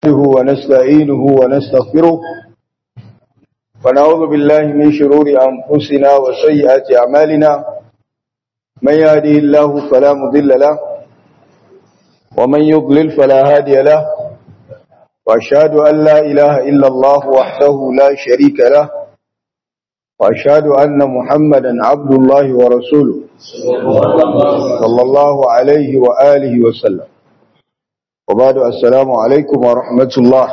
ونستعينه ونستغفره ونعوذ بالله من شرور أنفسنا وسيئات أعمالنا من يهده الله فلا مضل له ومن يضلل فلا هادي له وأشهد أن لا إله إلا الله وحده لا شريك له وأشهد أن محمدا عبد الله ورسوله صلى الله عليه وآله وسلم وبعد السلام عليكم ورحمة الله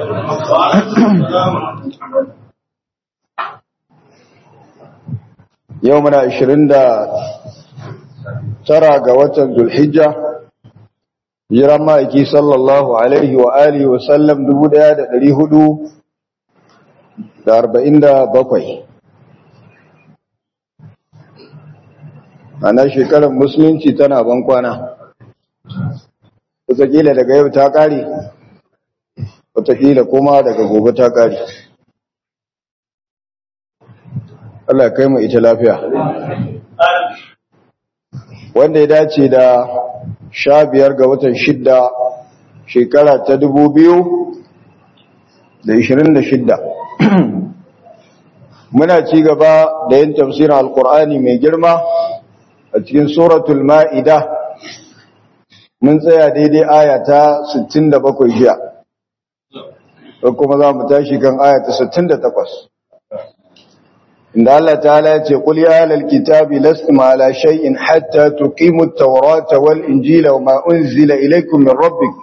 يومنا عشرين دا ترى قوة ذو الحجة جرما إكي صلى الله عليه وآله وسلم دبو دا دا هدو دا أربعين دا بقوي ana shekarar musulunci tana ban kwana wataƙila daga yau ta ƙare wataƙila kuma daga gobe ta ƙare Allah kai mu ita lafiya wanda ya dace da sha biyar ga watan shidda shekara ta dubu biyu da ishirin da shidda muna ci gaba da yin tafsirin alkur'ani mai girma a cikin suratul ma'ida mun tsaya daidai aya ta 67 jiya ko kuma za mu tashi kan aya ta 68 inda Allah ta'ala ya ce qul ya ahlal kitabi lastum ala shay'in hatta tuqimu at-taurata wal injila wa ma unzila ilaykum min rabbikum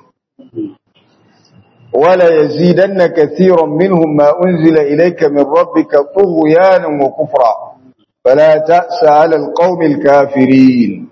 ولا يزيدن كثيرا منهم ما أنزل إليك من ربك طغيانا وكفرا فلا تأس على القوم الكافرين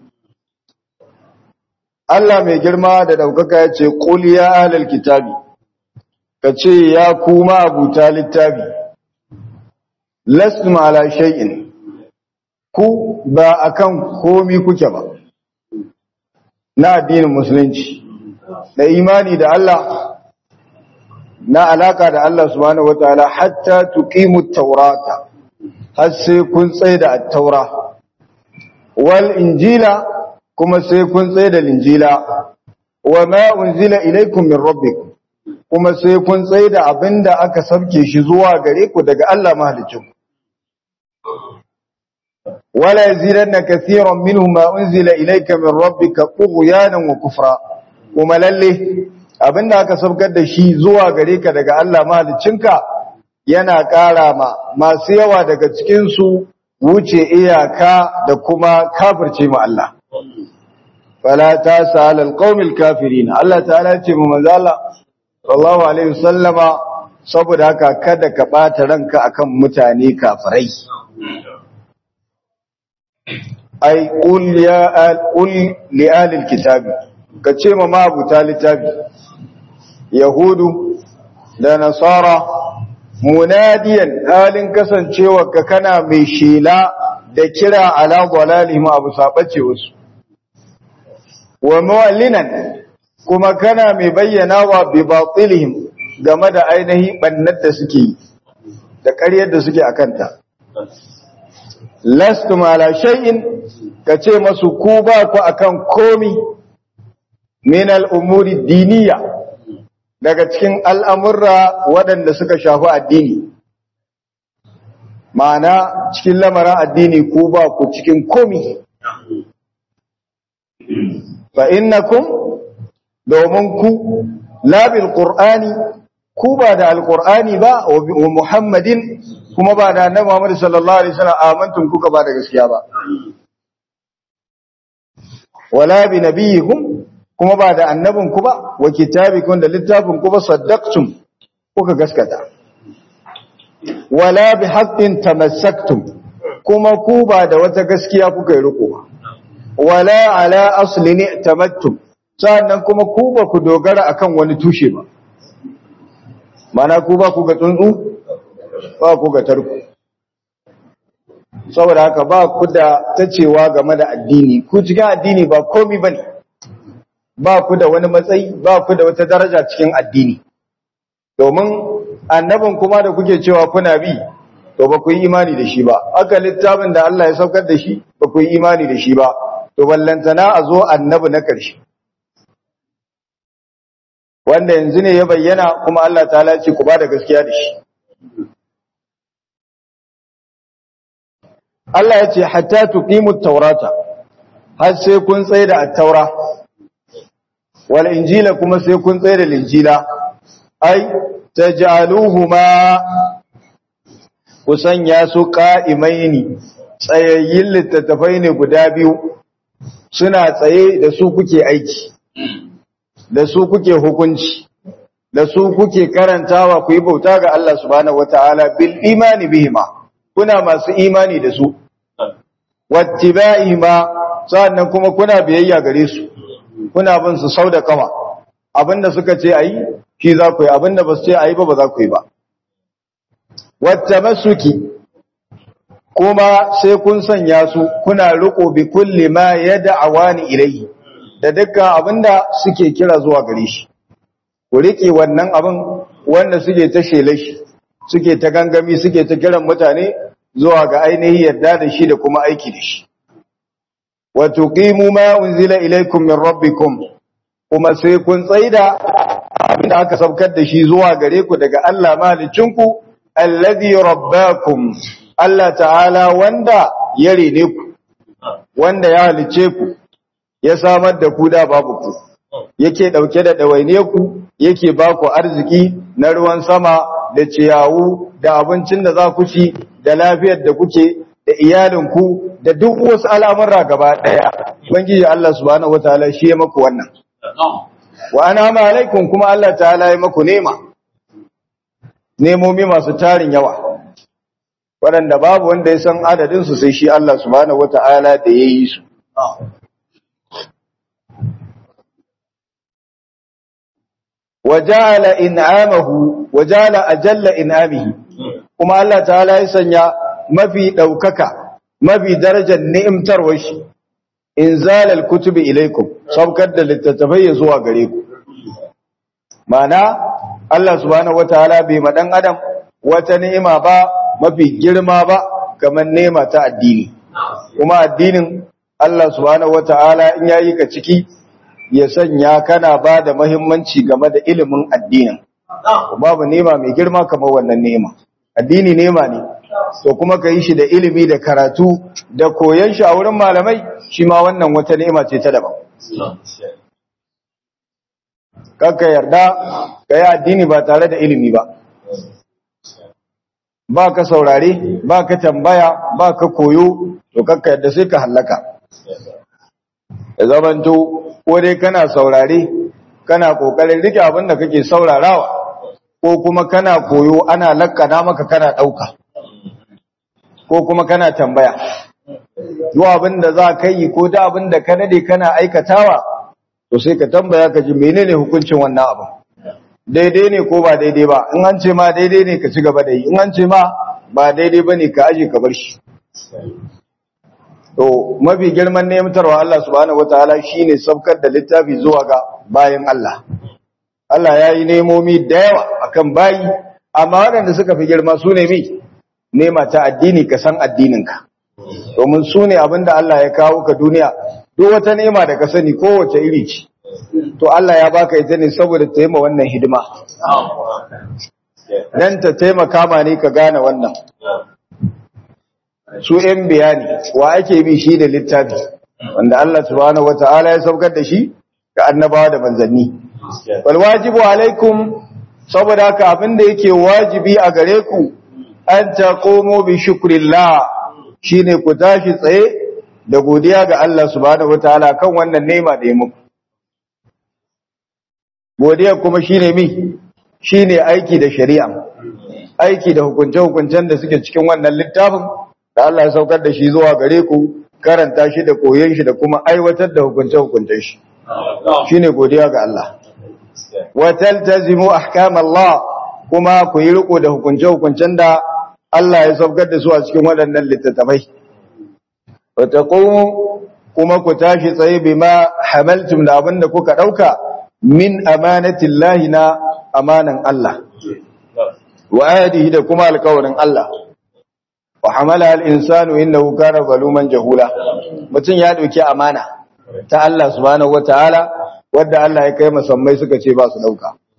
Allah mai girma da ɗaukaka ya ce, Ƙul ya ahlal kitabi, ka ce ya kuma abuta littafi, lastum ala shay'in, ku ba akan komi kuke ba, na addinin Musulunci, da imani da Allah, na alaka da Allah subhanahu wa ta'ala hatta tuqimu taurata. har sai kun tsaye da attaura wal injila kuma sai kun tsaye da linjila wa ma unzila ilaykum min rabbikum kuma sai kun tsaye da abinda aka sabke shi zuwa gare ku daga Allah mahalicin wala yazidanna kaseeran minhum ma unzila ilayka min rabbika tughyanan wa kufra kuma lalle abinda aka sabkar da shi zuwa gare ka daga Allah mahaliccinka yana ƙara ma masu yawa daga cikinsu wuce iyaka da kuma kafirce mu Allah. Fala ta sa'alal qaumil kafirin Allah ta'ala ce mu manzo Allah sallallahu alaihi wasallama saboda haka kada ka bata ranka akan mutane kafirai. Ai qul ya al qul li ahli kitabi kace ma mabuta littafi Yahudu da Nasara munadiyan halin kasancewa ka kana mai shela da kira ala dalalihim abu sabace wasu wa mu'allinan kuma kana mai bayyana wa bi batilihim game da ainihi bannar da suke yi da ƙaryar da suke akanta lastum ala shay'in kace masu ku ba ku akan komi min al-umuri diniyya daga cikin al'amurra waɗanda suka shafi addini. Ma'ana cikin lamarin addini ku ba ku cikin komi. Fa innakum domin ku labil ƙur'ani ku ba da alƙur'ani ba wa Muhammadin kuma ba da annabi Muhammad sallallahu Alaihi wasallam amantun kuka ba da gaskiya ba. Wala bi nabiyyikum kuma ba da annabinku ba wa kitabikun da littafinku ba saddaqtum kuka gaskata wala bi haqqin tamassaktum kuma ku ba da wata gaskiya kuka yi riko ba wala ala aslin tamattum sannan kuma ku ba ku dogara akan wani tushe ba mana ku ba ku ga tsuntsu ba ku ga tarko saboda haka ba ku da tacewa game da addini ku cikin addini ba komai bane ba ku da wani matsayi ba ku da wata daraja cikin addini domin annabin kuma da kuke cewa kuna bi to ba ku yi imani da shi ba aka littafin da Allah ya saukar da shi ba ku yi imani da shi ba to ballantana a zo annabi na ƙarshe wanda yanzu ne ya bayyana kuma Allah ta'ala ce ku ba da gaskiya da shi Allah ya ce hatta tuqimut taurata har sai kun tsaye da at-taura wal injila kuma sai kun tsaye da linjila ai taj'aluhuma ku sanya su qa'imaini tsayayyin littattafai ne guda biyu suna tsaye da su kuke aiki da su kuke hukunci da su kuke karantawa ku yi bauta ga Allah subhanahu wataala bil imani bihima kuna masu imani da su wattiba'ihima sannan kuma kuna biyayya gare su kuna bin su sau da kama abinda suka ce ayi shi za ku yi abinda ba su ce ayi ba ba za ku yi ba wattamasuki kuma sai kun sanya su kuna riko bi kulli ma yad'awani ilayhi da dukkan abinda suke kira zuwa gare shi ku rike wannan abin wanda suke ta shele shi suke ta gangami suke ta kiran mutane zuwa ga ainihi yadda da shi da kuma aiki da shi wa tuqimu ma unzila ilaykum min rabbikum kuma sai kun tsaida abinda aka saukar da shi zuwa gare ku daga Allah malicinku alladhi rabbakum Allah ta'ala wanda ya rene ku wanda ya halice ku ya samar da ku da babu ku yake dauke da dawaine ku yake ba ku arziki na ruwan sama da ciyawu da abincin da za ku ci da lafiyar da kuke da iyalinku da duk wasu al'amura gaba daya ubangiji Allah subhanahu wataala shi ya maku wannan wa ana alaikum kuma Allah ta'ala ya maku nema nemomi masu tarin yawa waɗanda babu wanda ya san adadinsu sai shi Allah subhanahu wata'ala da ya yi su wajala in'amahu wajala ajalla in'amihi kuma Allah ta'ala ya sanya mafi daukaka mafi darajar ni'imtarwar shi inzalal kutubi ilaikum saukar da littattafai zuwa gare ku mana Allah subhanahu wataala bai ma dan adam wata ni'ima ba mafi girma ba kamar ni'ima ta addini kuma addinin Allah subhanahu wataala in yayi ka ciki ya sanya kana ba da muhimmanci game da ilimin addinin babu ni'ima mai girma kamar wannan ni'ima addini ni'ima ne to kuma ka yi shi da ilimi da karatu da koyon shi a wurin malamai shi ma wannan wata ni'ima ce ta daban kakka yarda ka yi addini ba tare da ilimi ba ba ka saurare ba ka tambaya ba ka koyo to kakka yarda sai ka hallaka ya zamanto ko dai kana saurare kana kokarin rike abin da kake saurarawa ko kuma kana koyo ana lakkana maka kana dauka ko kuma kana tambaya duk abin da za ka yi ko da abin da ka dade kana aikatawa to sai ka tambaya ka ji menene hukuncin wannan abin daidai ne ko ba daidai ba in an ce ma daidai ne ka ci gaba da yi in an ce ma ba daidai ba ne ka aje ka bar shi to mafi girman nemtarwa Allah subhanahu wataala shine saukar da littafi zuwa ga bayan Allah Allah ya yi nemomi da yawa akan bayi amma waɗanda suka fi girma su ne mi nema ta addini ka san addininka domin su ne abinda Allah ya kawo ka duniya duk wata nema da ka sani kowace iri ce to Allah ya baka ita ne saboda ta yi ma wannan hidima dan ta taimaka ma ne ka gane wannan su ‘yan bayani wa ake bi shi da littafi wanda Allah subhanahu wa ta'ala ya saukar da shi ga annabawa da manzanni. Wal wajibu alaikum saboda haka abin da yake wajibi a gare ku an ta komo bi shukrillah shi ne ku tashi tsaye da godiya ga Allah subhanahu wa ta'ala kan wannan nema da ya muku. Godiya kuma shi ne mi, shi ne aiki da shari'a, aiki da hukunce-hukuncen da suke cikin wannan littafin da Allah ya saukar da shi zuwa gare ku karanta shi da koyon shi da kuma aiwatar da hukunce-hukuncen shi shine godiya ga Allah wa taltazimu ahkam Allah kuma ku yi riko da hukunce-hukuncen da Allah ya saukar da su a cikin waɗannan littattafai wa taqumu kuma ku tashi tsaye bima hamaltum da abin da kuka dauka min amanatillahi na amanan Allah wa ayatihi da kuma alƙawarin Allah wa hamala al-insanu innahu kana zaluman jahula mutun ya dauki amana ta Allah subhanahu wataala wanda Allah ya kai musammai suka ce ba su dauka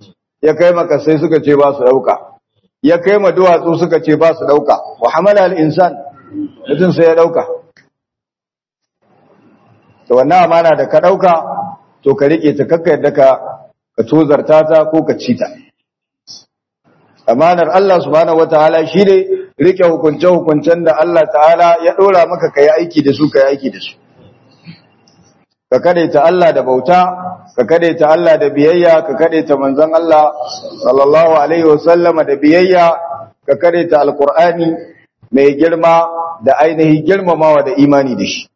ya kai maka sai suka ce ba su dauka ya kai ma duwatsu suka ce ba su dauka wa hamala al-insan mutum sai ya dauka to wannan amana da ka dauka to ka rike ta kakka yadda ka ka tozarta ta ko ka ci ta amanar Allah subhanahu wataala shine rike hukunce hukuncen da Allah ta'ala ya dora maka kai aiki da su kai aiki da su ka kadaita Allah da bauta ka kadaita Allah da biyayya ka kadaita manzon Allah sallallahu alaihi wasallama da biyayya ka kadaita alqur'ani mai girma da ainihi girmamawa da imani da shi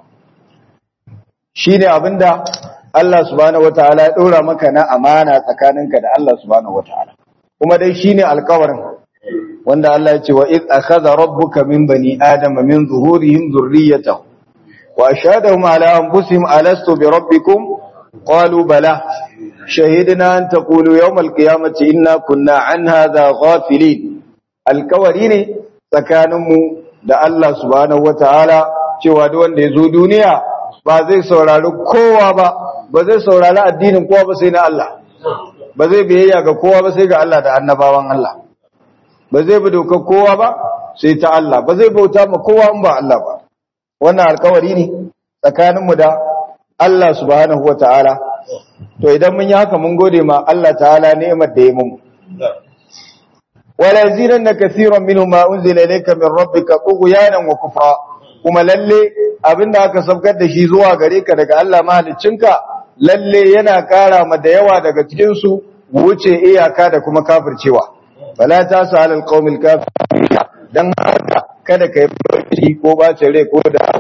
shine abinda Allah subhanahu wataala ya dora maka na amana tsakaninka da Allah subhanahu wataala kuma dai shine alƙawarin wanda Allah ya ce wa id akhadha rabbuka min bani adama min zuhurihim dhurriyyatahum wa ashhadahum ala anfusihim alastu bi rabbikum qalu bala shahidna an taqulu yawm alqiyamati inna kunna an hadha ghafilin alƙawari ne tsakaninmu da Allah subhanahu wataala cewa duk wanda ya zo duniya ba zai saurari kowa ba ba zai saurari addinin kowa ba sai na Allah ba zai biyayya ga kowa ba sai ga Allah da annabawan Allah ba zai bi dokar kowa ba sai ta Allah ba zai bauta ma kowa in ba Allah ba wannan alkawari ne tsakaninmu da Allah subhanahu wata'ala to idan mun yi haka mun gode ma Allah ta'ala ni'imar da ya mun wala yazidanna kaseeran minhum ma unzila ilayka min rabbika tughyanan wa kufra kuma lalle abinda aka sabgar da shi zuwa gare ka daga Allah mahaliccinka lalle yana kara ma da yawa daga cikin su wuce iyaka da kuma kafircewa fala ta salal qaumil kafirin dan haka kada kai fushi ko bace rai ko da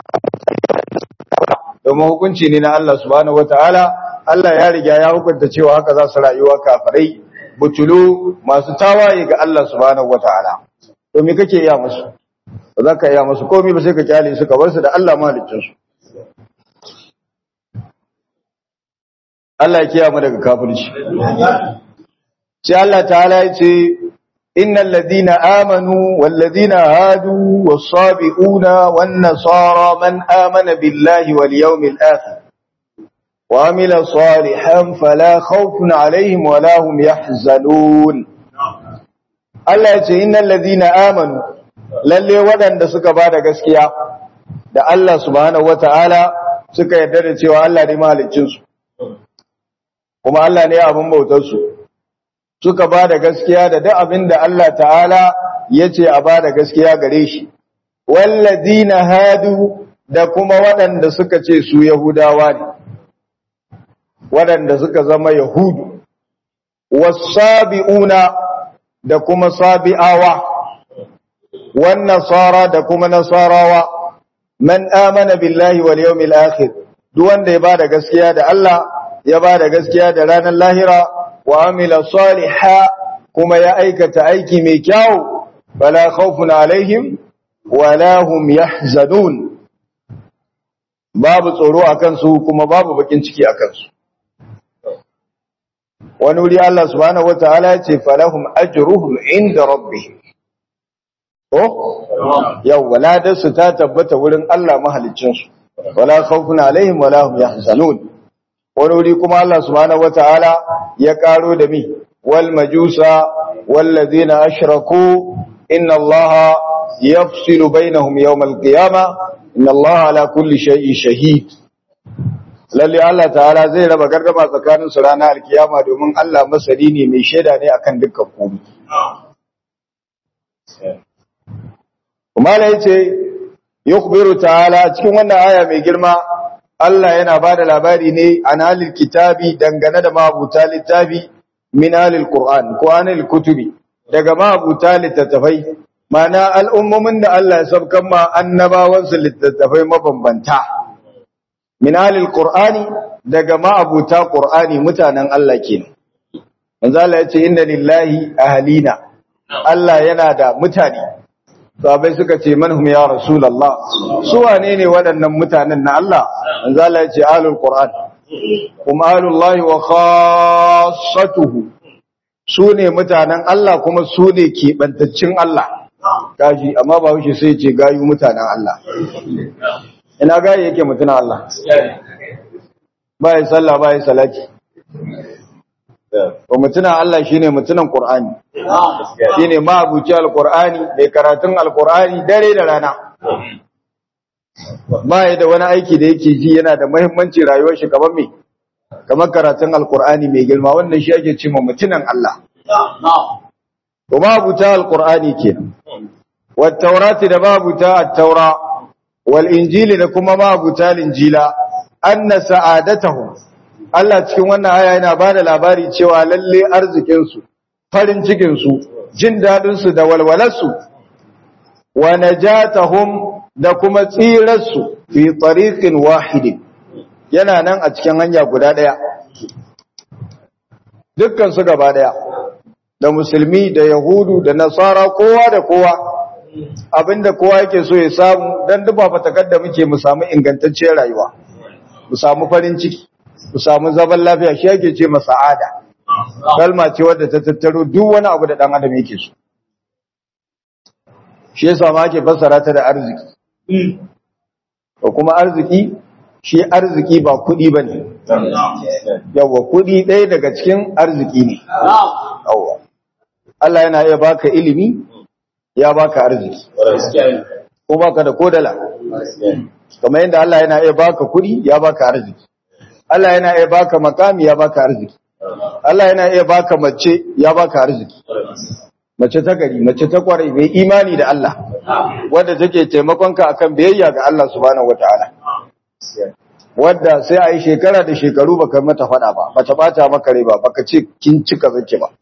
domin hukunci ne na Allah subhanahu wataala Allah ya riga ya hukunta cewa haka za su rayuwa kafirai butulu masu tawaye ga Allah subhanahu wataala to me kake iya musu ba za ka iya musu komai ba sai ka kyale su ka bar su da Allah mahalicin su Allah ya kiyaye daga kafirci sai Allah ta'ala ya ce innal ladina amanu wal ladina hadu was sabiuna wan nasara man amana billahi wal yawmil akhir wa amila salihan fala khawfun alaihim wala hum yahzanun Allah ya ce innal ladina amanu lalle waɗanda suka bada gaskiya da Allah subhanahu wataala suka yarda da cewa Allah ne mahaliccin su kuma Allah ne abin bautar su suka ba da gaskiya da duk abin da Allah ta'ala ya ce a ba da gaskiya gare shi, walladina hadu da kuma waɗanda suka ce su Yahudawa ne, waɗanda suka zama Yahudu, wasabi'una da kuma sabi'awa, wan nasara da kuma nasarawa, man amana billahi wal yawmil akhir duk wanda ya ba da gaskiya da Allah, ya ba da gaskiya da ranar lahira, wa amila saliha kuma ya aikata aiki mai kyau fala khawfun alaihim wala hum yahzanun babu tsoro akan su kuma babu bakin ciki akan su wani wuri Allah subhanahu wataala ya ce falahum ajruhum inda rabbihim oh yau wala su ta tabbata wurin Allah mahaliccin su wala khawfun alaihim wala hum yahzanun wani wuri kuma Allah subhanahu wataala ya karo da mi wal majusa wallazina ashraku inna allaha yafsilu bainahum yawm alqiyama inna allaha ala kulli shay'in shahid lalle Allah ta'ala zai raba gardama tsakanin su ranar alkiyama domin Allah masali ne mai shaida ne akan dukkan komai kuma la yace yukhbiru ta'ala cikin wannan aya mai girma Allah yana ba da labari ne an halil kitabi dangane da mabuta littafi min halil Qur'an ko anil kutubi daga mabuta littattafai mana al'ummomin da Allah ya sabkan ma annabawansu littattafai mabambanta min halil Qur'ani daga mabuta Qur'ani mutanen Allah kenan manzo Allah ya ce inna lillahi ahlina Allah yana da mutane sahabai suka ce manhum ya rasulullah su wane ne waɗannan mutanen na Allah manzo Allah ya ce ahlul qur'an kuma ahlullahi wa khassatuhu su ne mutanen Allah kuma su ne kebantaccin Allah kaji amma ba wuce sai ce gayu mutanen Allah ina gayi yake mutanen Allah ba ya sallah ba ya salati to mutunan Allah shine mutunan Qur'ani shine ma'abuci alqur'ani mai karatun alqur'ani dare da rana ba ya da wani aiki da yake ji yana da muhimmanci rayuwar shi kamar me kamar karatun alqur'ani mai girma wannan shi ake cewa mutunan Allah to ma'abuta alqur'ani kenan wat taurati da ma'abuta at-taura wal injili da kuma ma'abuta linjila anna sa'adatahum Allah cikin wannan aya yana ba da labari cewa lalle arzikinsu, farin cikinsu, jin daɗinsu da walwalarsu, wa najatahum da kuma tsirarsu fi tsariƙin wahidin yana nan a cikin hanya guda ɗaya. Dukkansu gaba ɗaya, da musulmi da Yahudu da Nasara kowa da kowa, abinda kowa yake so ya samu don duba fatakar da muke mu samu ingantacciyar rayuwa, mu samu farin ciki. ku samu zaman lafiya shi yake ce masa'ada kalma ce wadda ta tattaro duk wani abu da dan adam yake so shi yasa ma ake fassara ta da arziki ko kuma arziki shi arziki ba kudi bane yawa kudi ɗaya daga cikin arziki ne yawa Allah yana iya baka ilimi ya baka arziki ko baka da kodala kamar yadda Allah yana iya baka kudi ya baka arziki Allah yana iya baka makami ya baka arziki. Allah yana iya baka mace ya baka arziki. Mace ta gari, mace ta kwarai mai imani da Allah, wadda take taimakonka akan biyayya ga Allah subhanahu wataala. Wadda sai a yi shekara da shekaru baka mata faɗa ba, bata bata maka rai ba, baka ce kin cika zake ba.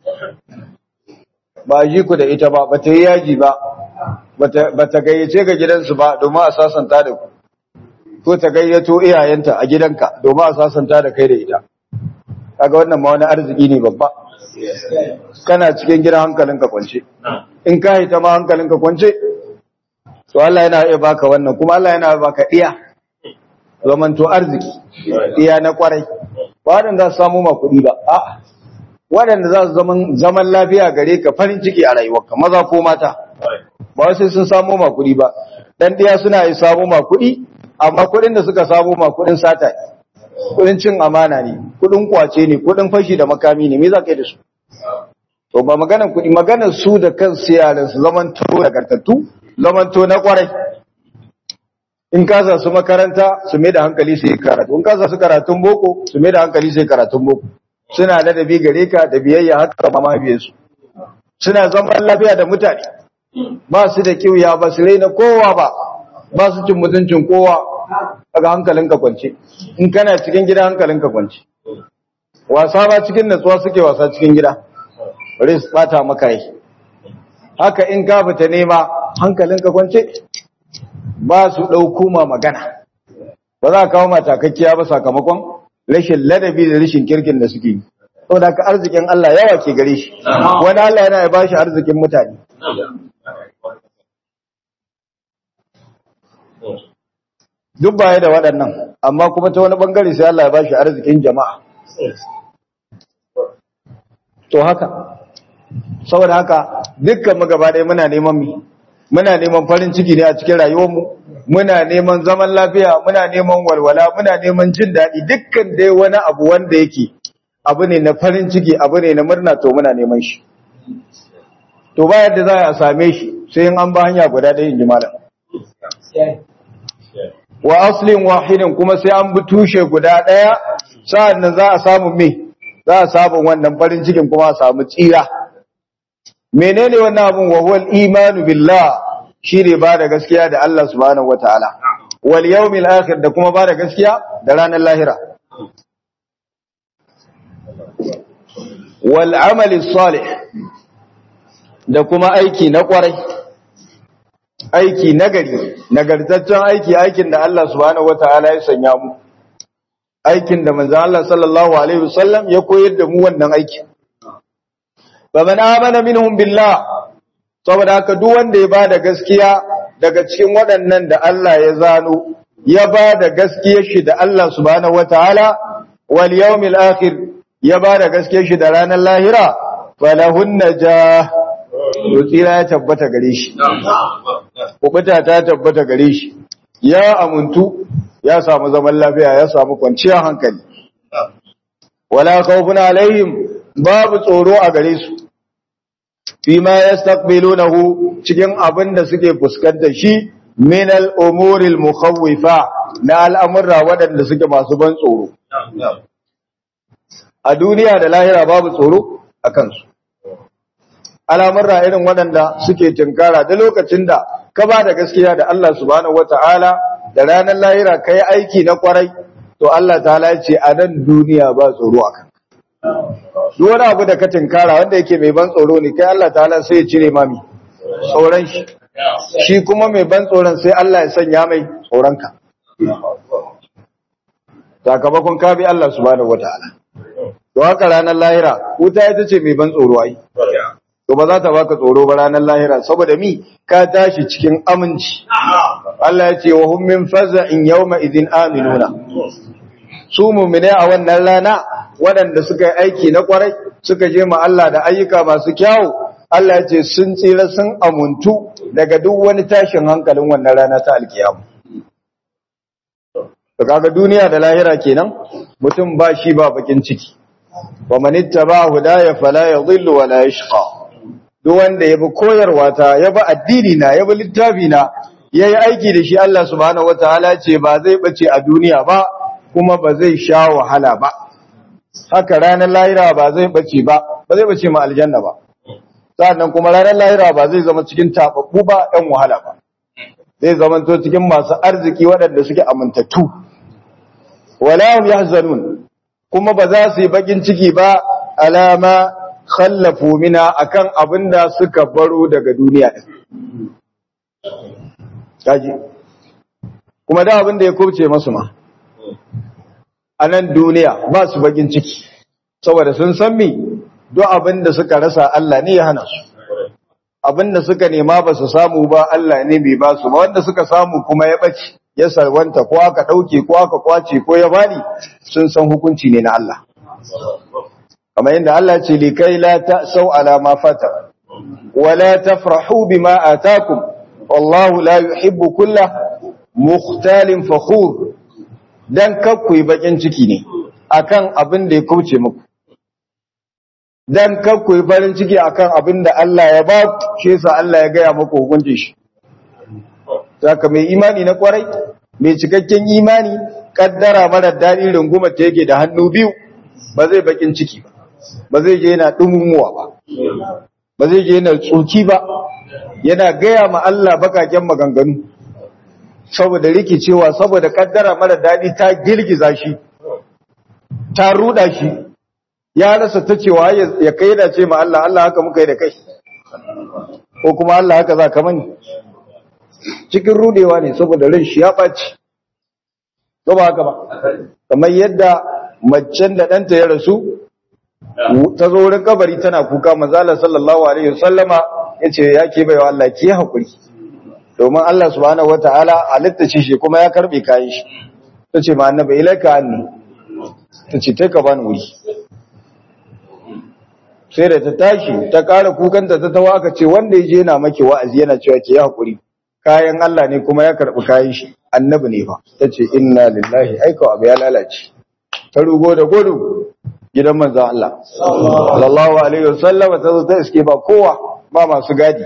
Ba ji ku da ita ba, bata yi yaji ba, bata gayyace ga gidansu ba domin a sasanta da ku. ko ta gayyato iyayenta a gidanka domin a sasanta da kai da ita kaga wannan ma wani arziki ne babba kana cikin gidan hankalinka kwance in ka yi ta ma hankalinka kwance to Allah yana iya baka wannan kuma Allah yana baka iya zaman to arziki iya na kwarai ba waɗanda za su samu ma kuɗi ba a'a waɗanda za su zaman zaman lafiya gare ka farin ciki a rayuwarka maza ko mata ba sai sun samu ma kuɗi ba dan ɗiya suna yi samu ma kuɗi amma kuɗin da suka samu ma kuɗin sata kuɗin cin amana ne kuɗin kwace ne kuɗin fashi da makami ne me za ka yi da su to ba maganar kuɗi maganar su da kansu yaran su zaman to nagartattu zaman to na kwarai in ka sa su makaranta su mai da hankali su yi karatu in ka sa su karatun boko su mai da hankali su yi karatun boko suna ladabi gare ka da biyayya haka ma mahaifiyarsu suna zaman lafiya da mutane ba su da kiwiya ba su raina kowa ba ba su cin mutuncin kowa daga hankalinka kwance in kana cikin gida hankalinka kwance wasa ba cikin natsuwa suke wasa cikin gida bari su bata maka yi haka in ka fita nema hankalinka kwance ba su ɗauko ma magana ba za a kawo matakakkiya ba sakamakon rashin ladabi da rashin kirkin da suke yi saboda ka arzikin Allah yawa ke gare shi wani Allah yana ya bashi arzikin mutane duk baya da waɗannan amma kuma ta wani bangare sai Allah ya bashi arzikin jama'a to haka saboda haka dukkan mu gaba ɗaya muna neman mi muna neman farin ciki ne a cikin rayuwarmu muna neman zaman lafiya muna neman walwala muna neman jin daɗi dukkan dai wani abu wanda yake abu ne na farin ciki abu ne na murna to muna neman shi to ba yadda za a same shi sai in an ba hanya guda ɗaya in ji malam wa aslin wahidin kuma sai an bi tushe guda ɗaya sa'an nan za a samu me za a samu wannan farin cikin kuma a samu tsira menene wannan abun wa huwal imanu billah shine ba da gaskiya da Allah subhanahu wataala wal yawmil akhir da kuma ba da gaskiya da ranar lahira wal amali salih da kuma aiki na kwarai aiki nagari nagartaccen aiki aikin da Allah subhanahu wataala ya sanya mu aikin da manzo Allah sallallahu alaihi wasallam ya koyar da mu wannan aikin faman amana minhum billah saboda haka duk wanda ya bada gaskiya daga cikin waɗannan da Allah ya zano ya bada gaskiyar shi da Allah subhanahu wataala wal yawmil akhir ya bada gaskiyar shi da ranar lahira falahun najah tsira ya tabbata gare shi kubuta ta tabbata gare shi ya amuntu ya samu zaman lafiya ya samu kwanciyar hankali wala khawfun alaihim babu tsoro a gare su fima yastaqbilunahu cikin abin da suke fuskantar shi min al-umuri al-mukhawwifa na al'amurra waɗanda suke masu ban tsoro a duniya da lahira babu tsoro a kansu al'amurra irin waɗanda suke tinkara da lokacin da ka ba da gaskiya da Allah subhanahu wata'ala da ranar lahira ka yi aiki na kwarai to Allah ta'ala ce a nan duniya ba tsoro a kan duk wani abu da ka tinkara wanda yake mai ban tsoro ne kai Allah ta'ala sai ya cire mami tsoron shi shi kuma mai ban tsoron sai Allah ya sanya mai tsoronka sakamakon ka bi Allah subhanahu wata'ala to haka ranar lahira wuta ita ce mai ban tsoro ai to ba za ta baka tsoro ba ranar lahira saboda mi ka tashi cikin aminci Allah ya ce wa hum min faza'in yawma idin aminuna su mu'mine a wannan rana waɗanda suka yi aiki na kwarai suka je ma Allah da ayyuka masu kyawu Allah ya ce sun tsira sun amuntu daga duk wani tashin hankalin wannan rana ta alkiyama to kaga duniya da lahira kenan mutum ba shi ba bakin ciki wa man ittaba hudaya fala yadhillu wa la yashqa duk wanda ya bi koyarwa ta ya bi addini na ya bi littafi na ya yi aiki da shi Allah subhanahu wataala ce ba zai bace a duniya ba kuma ba zai sha wahala ba haka ranar lahira ba zai bace ba ba zai bace ma aljanna ba sannan kuma ranar lahira ba zai zama cikin tababbu ba ɗan wahala ba zai zama to cikin masu arziki waɗanda suke amintattu wala hum yahzanun kuma ba za su yi bakin ciki ba alama khallafu mina akan abinda suka baro daga duniya din kaji kuma da abinda ya kubce masu ma a nan duniya ba su bakin ciki saboda sun san mi duk abinda suka rasa Allah ne ya hana su abinda suka nema ba su samu ba Allah ne bai ba su ba wanda suka samu kuma ya bace ya sarwanta ko aka dauke ko aka kwace ko ya bani sun san hukunci ne na Allah kamar yadda Allah ce likai la ta'sau ala ma fata wa la tafrahu bima atakum wallahu la yuhibbu kulla mukhtalin fakhur dan kakku yi bakin ciki ne akan abin da ya kauce muku dan kakku yi farin ciki akan abin da Allah ya ba shi yasa Allah ya gaya muku hukuncin shi saka mai imani na kwarai mai cikakken imani kaddara mara daɗi rungumar ta yake da hannu biyu ba zai bakin ciki ba ba zai je yana dumumuwa ba ba zai je yana tsoki ba yana gaya ma Allah bakaken maganganu saboda rikicewa saboda kaddara mara daɗi ta girgiza shi ta ruda shi ya rasa ta cewa ya kai da ce ma Allah Allah haka muka yi da kai ko kuma Allah haka za ka mani cikin rudewa ne saboda ran shi ya ɓaci ko ba haka ba kamar yadda macen da ɗanta ya rasu ta zo wurin kabari tana kuka manzala sallallahu alaihi wasallama yace ya ke baiwa Allah ki hakuri domin Allah subhanahu wataala halitta ce shi kuma ya karbe kayan shi tace ma annabi ilaika anni tace tai ka bani wuri sai da ta tashi ta ƙara kukanta ta tawa aka ce wanda yaje yana maki wa'azi yana cewa ki hakuri kayan Allah ne kuma ya karbi kayan shi annabi ne fa tace inna lillahi aika abu ya lalace ta rugo da gudu gidan manzan Allah sallallahu alaihi wasallam ta zo ta iske ba kowa ba masu gadi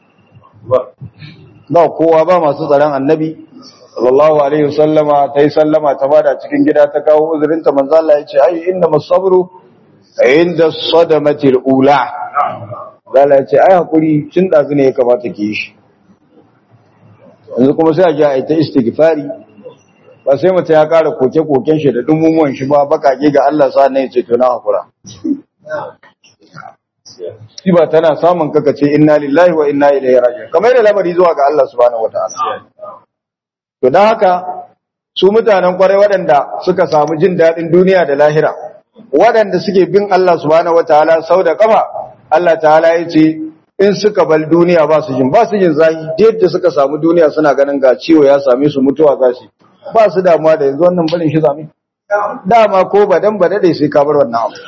ba kowa ba masu tsaron annabi sallallahu alaihi wasallama ta yi sallama ta bada cikin gida ta kawo uzurinta manzan Allah ya ce ai inda masabru inda sadamatil ula zala ya ce ai hakuri tun dazu ne ya kamata ki yi shi yanzu kuma sai a ji a ita istighfari ba sai mutum ya kara koke-koken shi da dumumuwan shi ba bakage ga Allah sa ne ce to na hakura shi ba tana samun kaka ce inna lillahi wa inna ilaihi raji'un kamar da lamari zuwa ga Allah subhanahu wataala to dan haka su mutanen kwarai waɗanda suka samu jin daɗin duniya da lahira waɗanda suke bin Allah subhanahu wataala sau da kafa Allah ta'ala ya ce in suka bal duniya ba su jin ba su jin zahi yadda suka samu duniya suna ganin ga ciwo ya same su mutuwa za su ba su damuwa da yanzu wannan barin shi zame dama ko ba dan ba dade sai ka bar wannan abu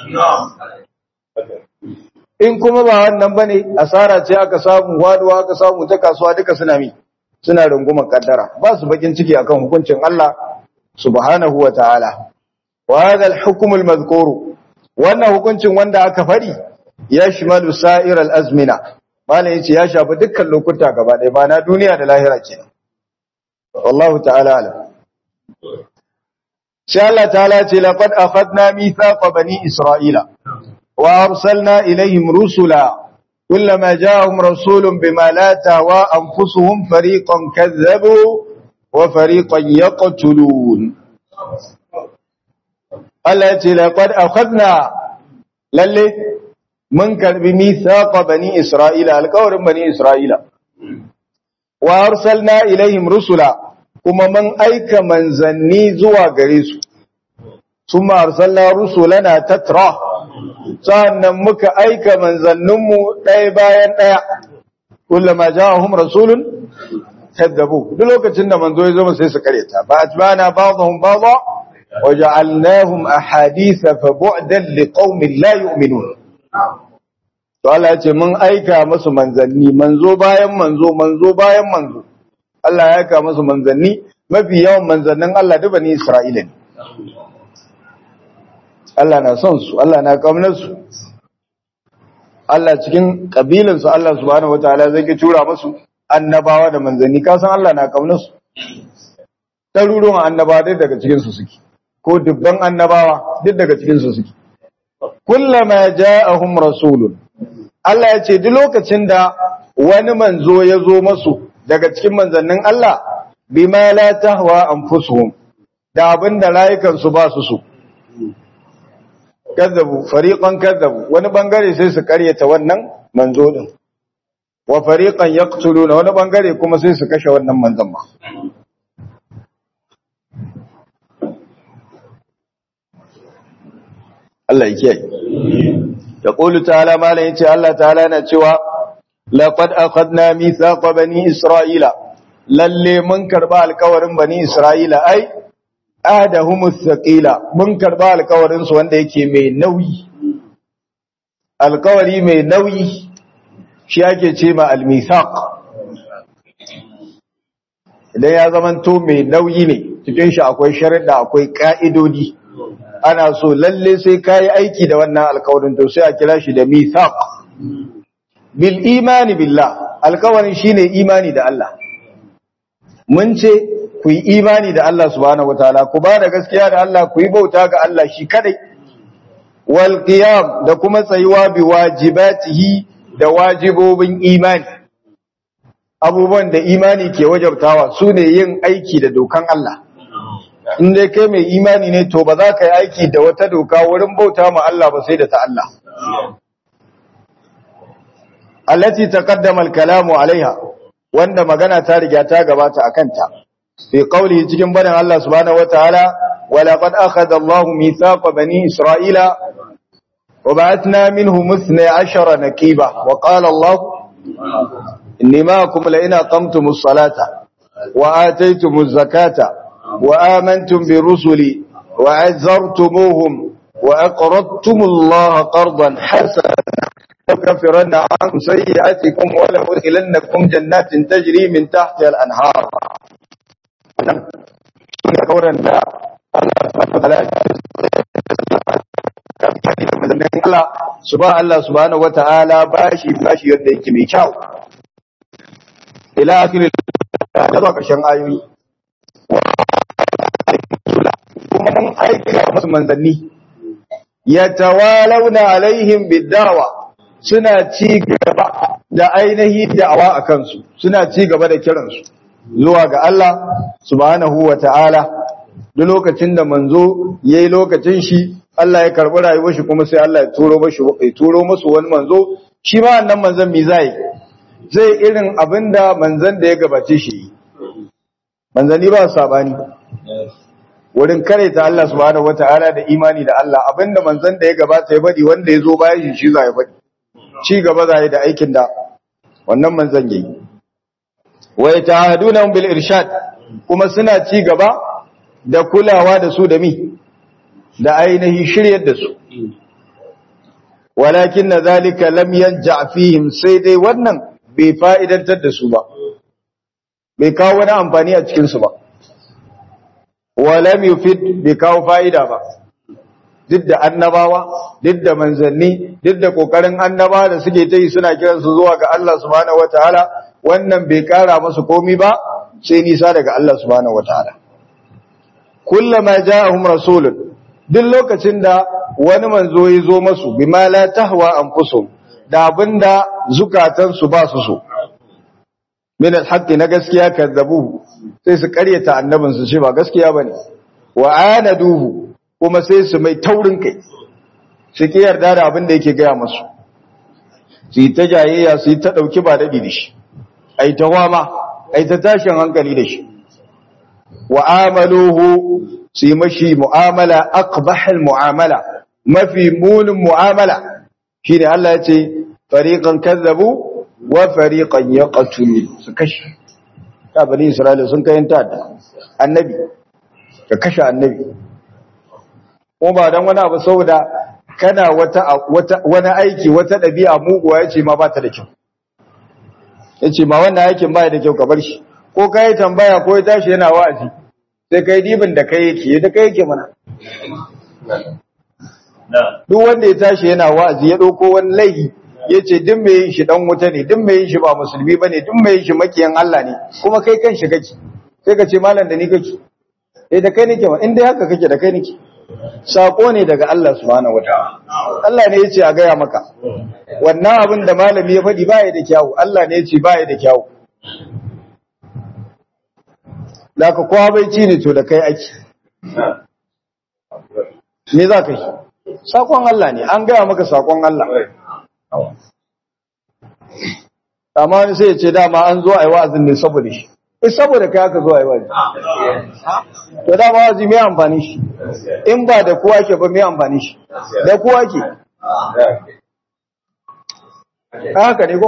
in kuma ba wannan bane asara ce aka samu waduwa aka samu ta kasuwa duka suna mi suna rungumar kaddara ba su bakin ciki akan hukuncin Allah subhanahu wa ta'ala wa hadha al-hukm al-madhkur wannan hukuncin wanda aka fari ya shimalu sa'ir al-azmina malam yace ya shafi dukkan lokuta gaba ɗaya ba na duniya da lahira kenan wallahu ta'ala alam sai Allah ta'ala ce laqad akhadna mithaqa bani isra'ila wa arsalna ilayhim rusula kullama ja'ahum rasulun bima la tahwa anfusuhum fariqan kadzabu wa fariqan yaqtulun Allah ya ce laqad akhadna lalle mun karbi mithaqa bani isra'ila alqawrin bani isra'ila wa arsalna ilayhim rusula kuma mun aika manzanni zuwa gare su summa arsalna rusulana tatra sannan muka aika manzanninmu ɗaya bayan ɗaya kullama ja'ahum rasulun kadzabu duk lokacin da manzo ya zo sai su kareta ba atbana ba'dhum ba'dha wa ja'alnahum ahaditha fa bu'dan liqaumin la yu'minun to Allah ya ce mun aika musu manzanni manzo bayan manzo manzo bayan manzo Allah ya aika musu manzanni mafi yawan manzannin Allah duba ni Isra'ila ne Allah na son su Allah na kaunar su Allah cikin kabilan su Allah subhanahu wataala zai ki tura musu annabawa da manzanni ka san Allah na kaunar su ɗaruruwan annabawa duk daga cikin su suke ko dubban annabawa duk daga cikin su suke kullama ja'ahum rasulun Allah ya ce duk lokacin da wani manzo ya zo masu daga cikin manzannin Allah bima la tahwa anfusuhum da abinda rayukan su ba su so kazzabu fariqan kazzabu wani bangare sai su karyata wannan manzo din wa fariqan yaqtuluna wani bangare kuma sai su kashe wannan manzon ma Allah ya kiyaye yaqulu ta'ala malan yace Allah ta'ala yana cewa laqad akhadna mithaqa bani isra'ila lalle mun karba alkawarin bani isra'ila ai adahumus thaqila mun karba alkawarin su wanda yake mai nauyi alkawari mai nauyi shi ake ce ma almithaq idan ya zamanto mai nauyi ne cikin shi akwai sharuɗa akwai ka'idodi ana so lalle sai kai aiki da wannan alkawarin to sai a kira shi da mithaq bil imani billah alkawarin shine imani da Allah mun ce ku yi imani da Allah subhanahu wataala ku ba da gaskiya da Allah ku yi bauta ga Allah shi kadai wal qiyam da kuma tsayuwa bi wajibatihi da wajibobin imani abubuwan da imani ke wajabtawa su ne yin aiki da dokan Allah in dai kai mai imani ne to ba za ka yi aiki da wata doka wurin bauta ma Allah ba sai da ta Allah allati taqaddama al-kalamu alaiha wanda magana ta riga ta gabata akan ta fi qawli cikin barin Allah subhanahu wataala wa laqad akhadha Allahu mithaqa bani Isra'ila wa ba'athna minhum 12 naqiba wa qala Allah inni ma'akum la in aqamtumus salata wa ataytumuz zakata wa amantum bi rusuli wa 'azzartumuhum wa aqradtumullaha qardan hasana لكفرن عنكم سيئاتكم ولأدخلنكم جنات تجري من تحتها الأنهار kauran da Allah su ba Allah subhanahu wa ta'ala bashi bashi yadda yake mai kyau ila akirin da zuwa ƙarshen ayoyi kuma mun aika masu manzanni ya tawalauna alaihim bidawa suna ci gaba da ainihi da'awa a kansu suna ci gaba da kiransu zuwa ga Allah subhanahu wa ta'ala duk lokacin da manzo ya yi lokacin shi Allah ya karɓi rayuwar shi kuma sai Allah ya turo mashi ya turo masu wani manzo shi ma annan manzon mi zai zai irin abinda manzon da ya gabace shi manzani ba sabani wurin kare ta Allah subhanahu wa ta'ala da imani da Allah abinda manzon da ya gabata ya faɗi wanda ya zo bayan shi shi za ya faɗi ci gaba za yi da aikin da wannan manzan yi wa yata'aduna bil irshad kuma suna ci gaba da kulawa da su da mi da ainihi shiryar da su walakin na zalika lam yanja fihim sai dai wannan bai fa'idantar da su ba bai kawo wani amfani a cikin su ba wa lam yufid bai kawo fa'ida ba duk da annabawa duk da manzanni duk da kokarin annaba da suke ta yi suna kiran su zuwa ga Allah subhanahu wataala wannan bai kara musu komi ba sai nisa daga Allah subhanahu wataala kullama ja'ahum rasulun duk lokacin da wani manzo ya zo masu bima la tahwa anfusum da abinda zukatansu ba su so min alhaqqi na gaskiya kazzabu sai su karyata annabin su ce ba gaskiya bane wa anaduhu kuma sai su mai taurin kai su ki yarda da abin da yake gaya musu su yi ta jayayya su yi ta dauki ba dadi da shi ai ta wama ai ta tashin hankali da shi wa amaluhu su yi mashi mu'amala aqbahal mu'amala mafi munin mu'amala shine Allah ya ce fariqan kazzabu wa fariqan yaqtulu su kashe ta bani Isra'ila sun kai ta da annabi ka kashe annabi ko ba dan wani abu saboda kana wata wata wani aiki wata dabi'a muguwa yace ma ba ta da kyau yace ma wannan aikin ba da kyau ka bar shi ko kai tambaya ko ya tashi yana wa'azi sai kai dibin da kai yake da kai yake mana duk wanda ya tashi yana wa'azi ya dauko wani laifi yace duk mai yin shi dan wuta ne duk mai yin shi ba musulmi bane duk mai yin shi makiyan Allah ne kuma kai kan shi kake sai ka ce malam da ni kake eh da kai nake ma in dai haka kake da kai nake sako ne daga Allah subhanahu wataala Allah ne yace a gaya maka wannan abin da malami ya faɗi baya da kyawu Allah ne yace baya da kyawu da ka kowa bai ci ne to da kai ake me za ka yi sakon Allah ne an gaya maka sakon Allah amma wani sai ya ce dama an zo a yi wa'azin ne saboda shi eh saboda kai aka zo a yi wa'azi to dama wa'azi mai amfani shi in ba da kowa ke ba mai amfani shi da kowa ke haka ne ko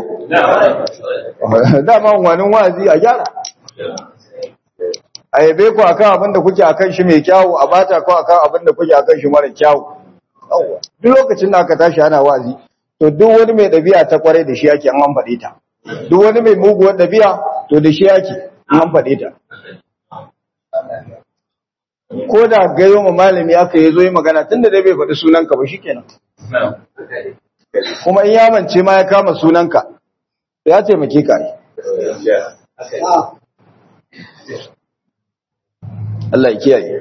dama wani wa'azi a gyara a yabe ku akan abin da kuke akan shi mai kyawu a bata ku akan abin da kuke akan shi mara kyawu duk lokacin da aka tashi ana wa'azi to duk wani mai ɗabi'a ta kwarai da shi yake an faɗe ta duk wani mai muguwar ɗabi'a to da shi yake an faɗe ta ko da gayo ma malami aka yi zo yi magana tun da dai bai faɗi sunanka ba shi kenan kuma in ya mance ma ya kama sunanka ya taimake ka ne Allah ya kiyaye.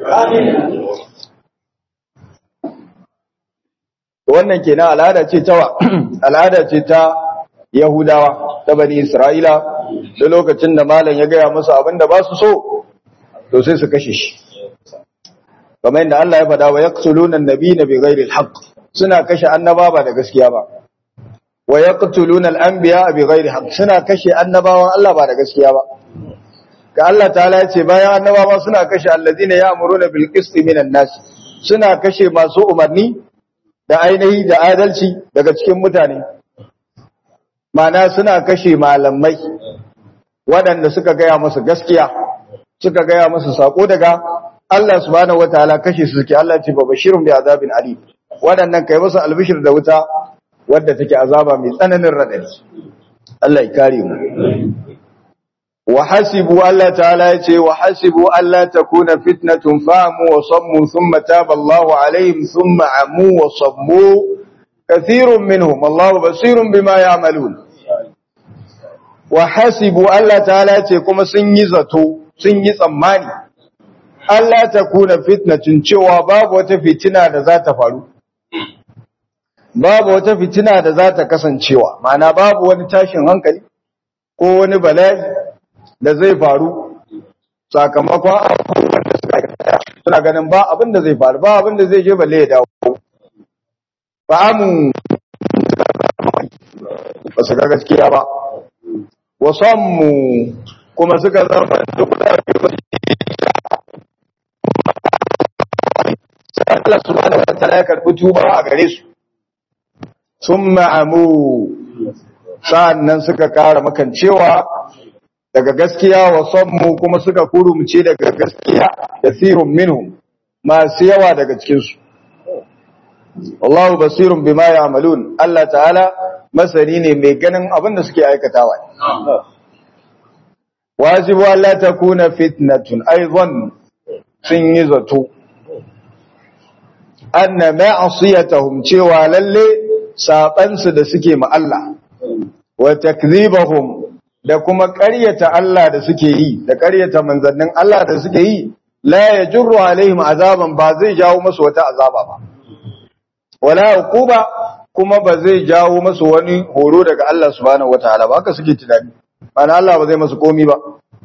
Wannan kenan al'ada ce ta al'ada ce ta Yahudawa ta bani Isra'ila da lokacin da malam ya gaya musu abinda ba su so to sai su kashe shi. Kamar yadda Allah ya faɗa wa yaqtuluna an-nabiyina bighairi al-haqq suna kashe annaba ba da gaskiya ba. Wa yaqtuluna al-anbiya bighairi haqq suna kashe annabawan Allah ba da gaskiya ba. ga Allah ta'ala ya ce bayan annabawa suna kashe alladina ya'muruna bil qisti minan nas suna kashe masu umarni da ainihi da adalci daga cikin mutane mana suna kashe malamai waɗanda suka gaya musu gaskiya suka gaya musu sako daga Allah subhanahu wataala kashe su suke Allah ce babashirun bi azabin alim waɗannan kai musu albishir da wuta wadda take azaba mai tsananin radadi Allah ya kare mu وحسبوا الله تعالى يتي وحسبوا ألا تكون فتنة فاموا وصموا ثم تاب الله عليهم ثم عموا وصموا كثير منهم الله بصير بما يعملون وحسبوا الله تعالى يتي كما سنيزتو سنيز أماني ألا تكون فتنة شوى باب وتفتنة ذات فالو babu wata fitina da za ta kasancewa ma'ana babu wani tashin hankali ko wani bala'i da zai faru sakamakon abubuwan da suka aikata suna ganin ba abin da zai faru ba abin da zai je balle ya dawo ba amu ba su ga gaskiya ba wasanmu kuma suka zama duk da Allah subhanahu wa ta'ala ya karbi tuba a gare su sun ma'amu sa'annan suka kara makancewa daga gaskiya wa sammu kuma suka kurumce daga gaskiya kasirun minhum masu yawa daga cikinsu Allahu basirun bima ya'malun Allah ta'ala masani ne mai ganin abin da suke aikatawa wajibu Allah takuna fitnatun aidan sun yi zato anna ma'asiyatahum cewa lalle sabansu da suke ma Allah wa takdhibahum da kuma ƙaryata Allah da suke yi da ƙaryata manzannin Allah da suke yi la yajru alaihim azaban ba zai jawo musu wata azaba ba wala uquba kuma ba zai jawo musu wani horo daga Allah subhanahu wataala ba haka suke tunani ana Allah ba zai musu komi ba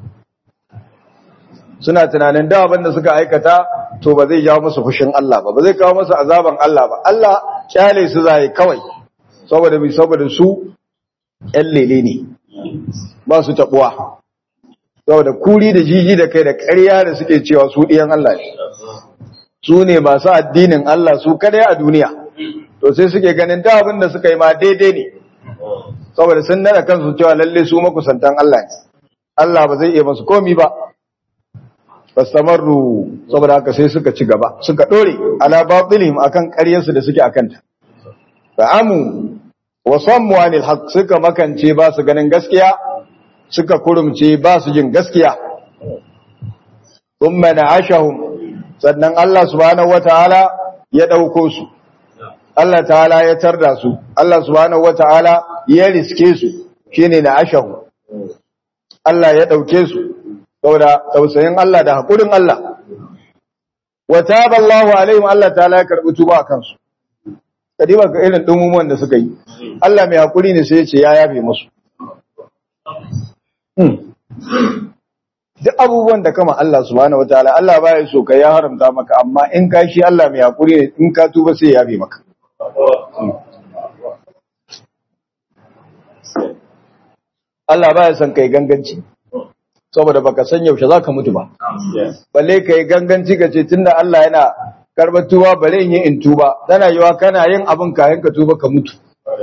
suna tunanin da abin da suka aikata to ba zai jawo musu fushin Allah ba ba zai kawo musu azaban Allah ba Allah kyale su zai kawai saboda bi saboda su ƴan lele ne ba su tabuwa saboda kuri da jiji da kai da ƙarya da suke cewa su ɗiyan Allah ne su ne masu addinin Allah su kadai a duniya to sai suke ganin da abin da suka yi ma daidai ne saboda sun nana kansu cewa lalle su makusantan Allah ne Allah ba zai iya masu komi ba fastamarru saboda haka sai suka ci gaba suka dore ala batilihim akan ƙaryarsu da suke akanta fa'amu wa sammu anil haqq suka makance ba su ganin gaskiya suka kurumce ba su jin gaskiya thumma na'ashahum sannan Allah subhanahu wataala ya dauko su Allah ta'ala ya tarda su Allah subhanahu wataala ya riske su shine na'ashahu Allah ya dauke su saboda tausayin Allah da hakurin Allah wa taba Allahu alaihim Allah ta'ala ya karbi tuba a kansu kadiba ga irin dumumuwan da suka yi Allah mai hakuri ne sai ya ce ya yafe musu duk abubuwan da kama Allah subhanahu wataala Allah baya so ka ya haramta maka amma in ka shi Allah mai hakuri ne in ka tuba sai ya yafe maka Allah baya son kai ganganci saboda baka san yaushe zaka mutu ba balle kai ganganci kace tunda Allah yana karbar tuba bare in yi in tuba tana yiwa kana yin abin kayan ka tuba ka mutu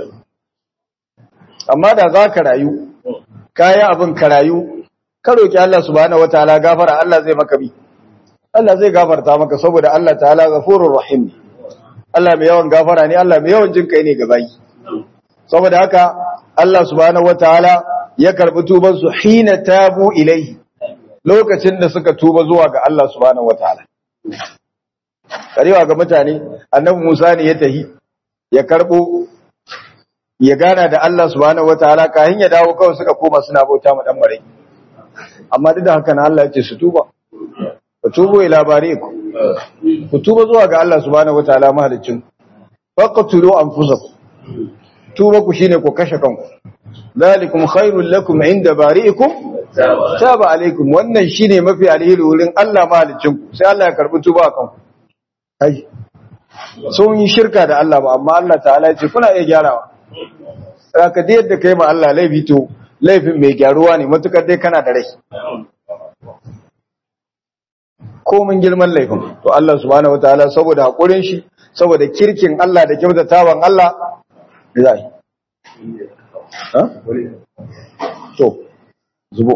amma da zaka rayu kayi abin ka rayu ka roki Allah subhanahu wataala gafara Allah zai maka bi Allah zai gafarta maka saboda Allah ta'ala ghafurur rahim Allah mai yawan gafara ne Allah mai yawan jin kai ne ga bayi saboda haka Allah subhanahu wataala ya karbi tuban su hina tabu ilai lokacin da suka tuba zuwa ga Allah subhanahu wataala karewa ga mutane annabi Musa ne ya tahi ya karbo ya gana da Allah subhanahu wataala kahin ya dawo kawai suka koma suna bauta ma dan marai amma duk da haka na Allah ya ce su tuba ku tubo ila bariku ku tuba zuwa ga Allah subhanahu wataala mahaliccin faqtulu anfusakum tuba ku shine ku kashe kanku zalikum khairul lakum inda bari'ikum taba alaikum wannan shine mafi alheri wurin Allah mahalicin ku sai Allah ya karbi tuba akan ku ai sun yi shirka da Allah ba amma Allah ta'ala ya ce kuna iya gyarawa saka da yadda kai ma Allah laifi to laifin mai gyaruwa ne matukar dai kana da rai komin girman laifin to Allah subhanahu wataala saboda hakurin shi saboda kirkin Allah da kyautatawan Allah zai ha to zubo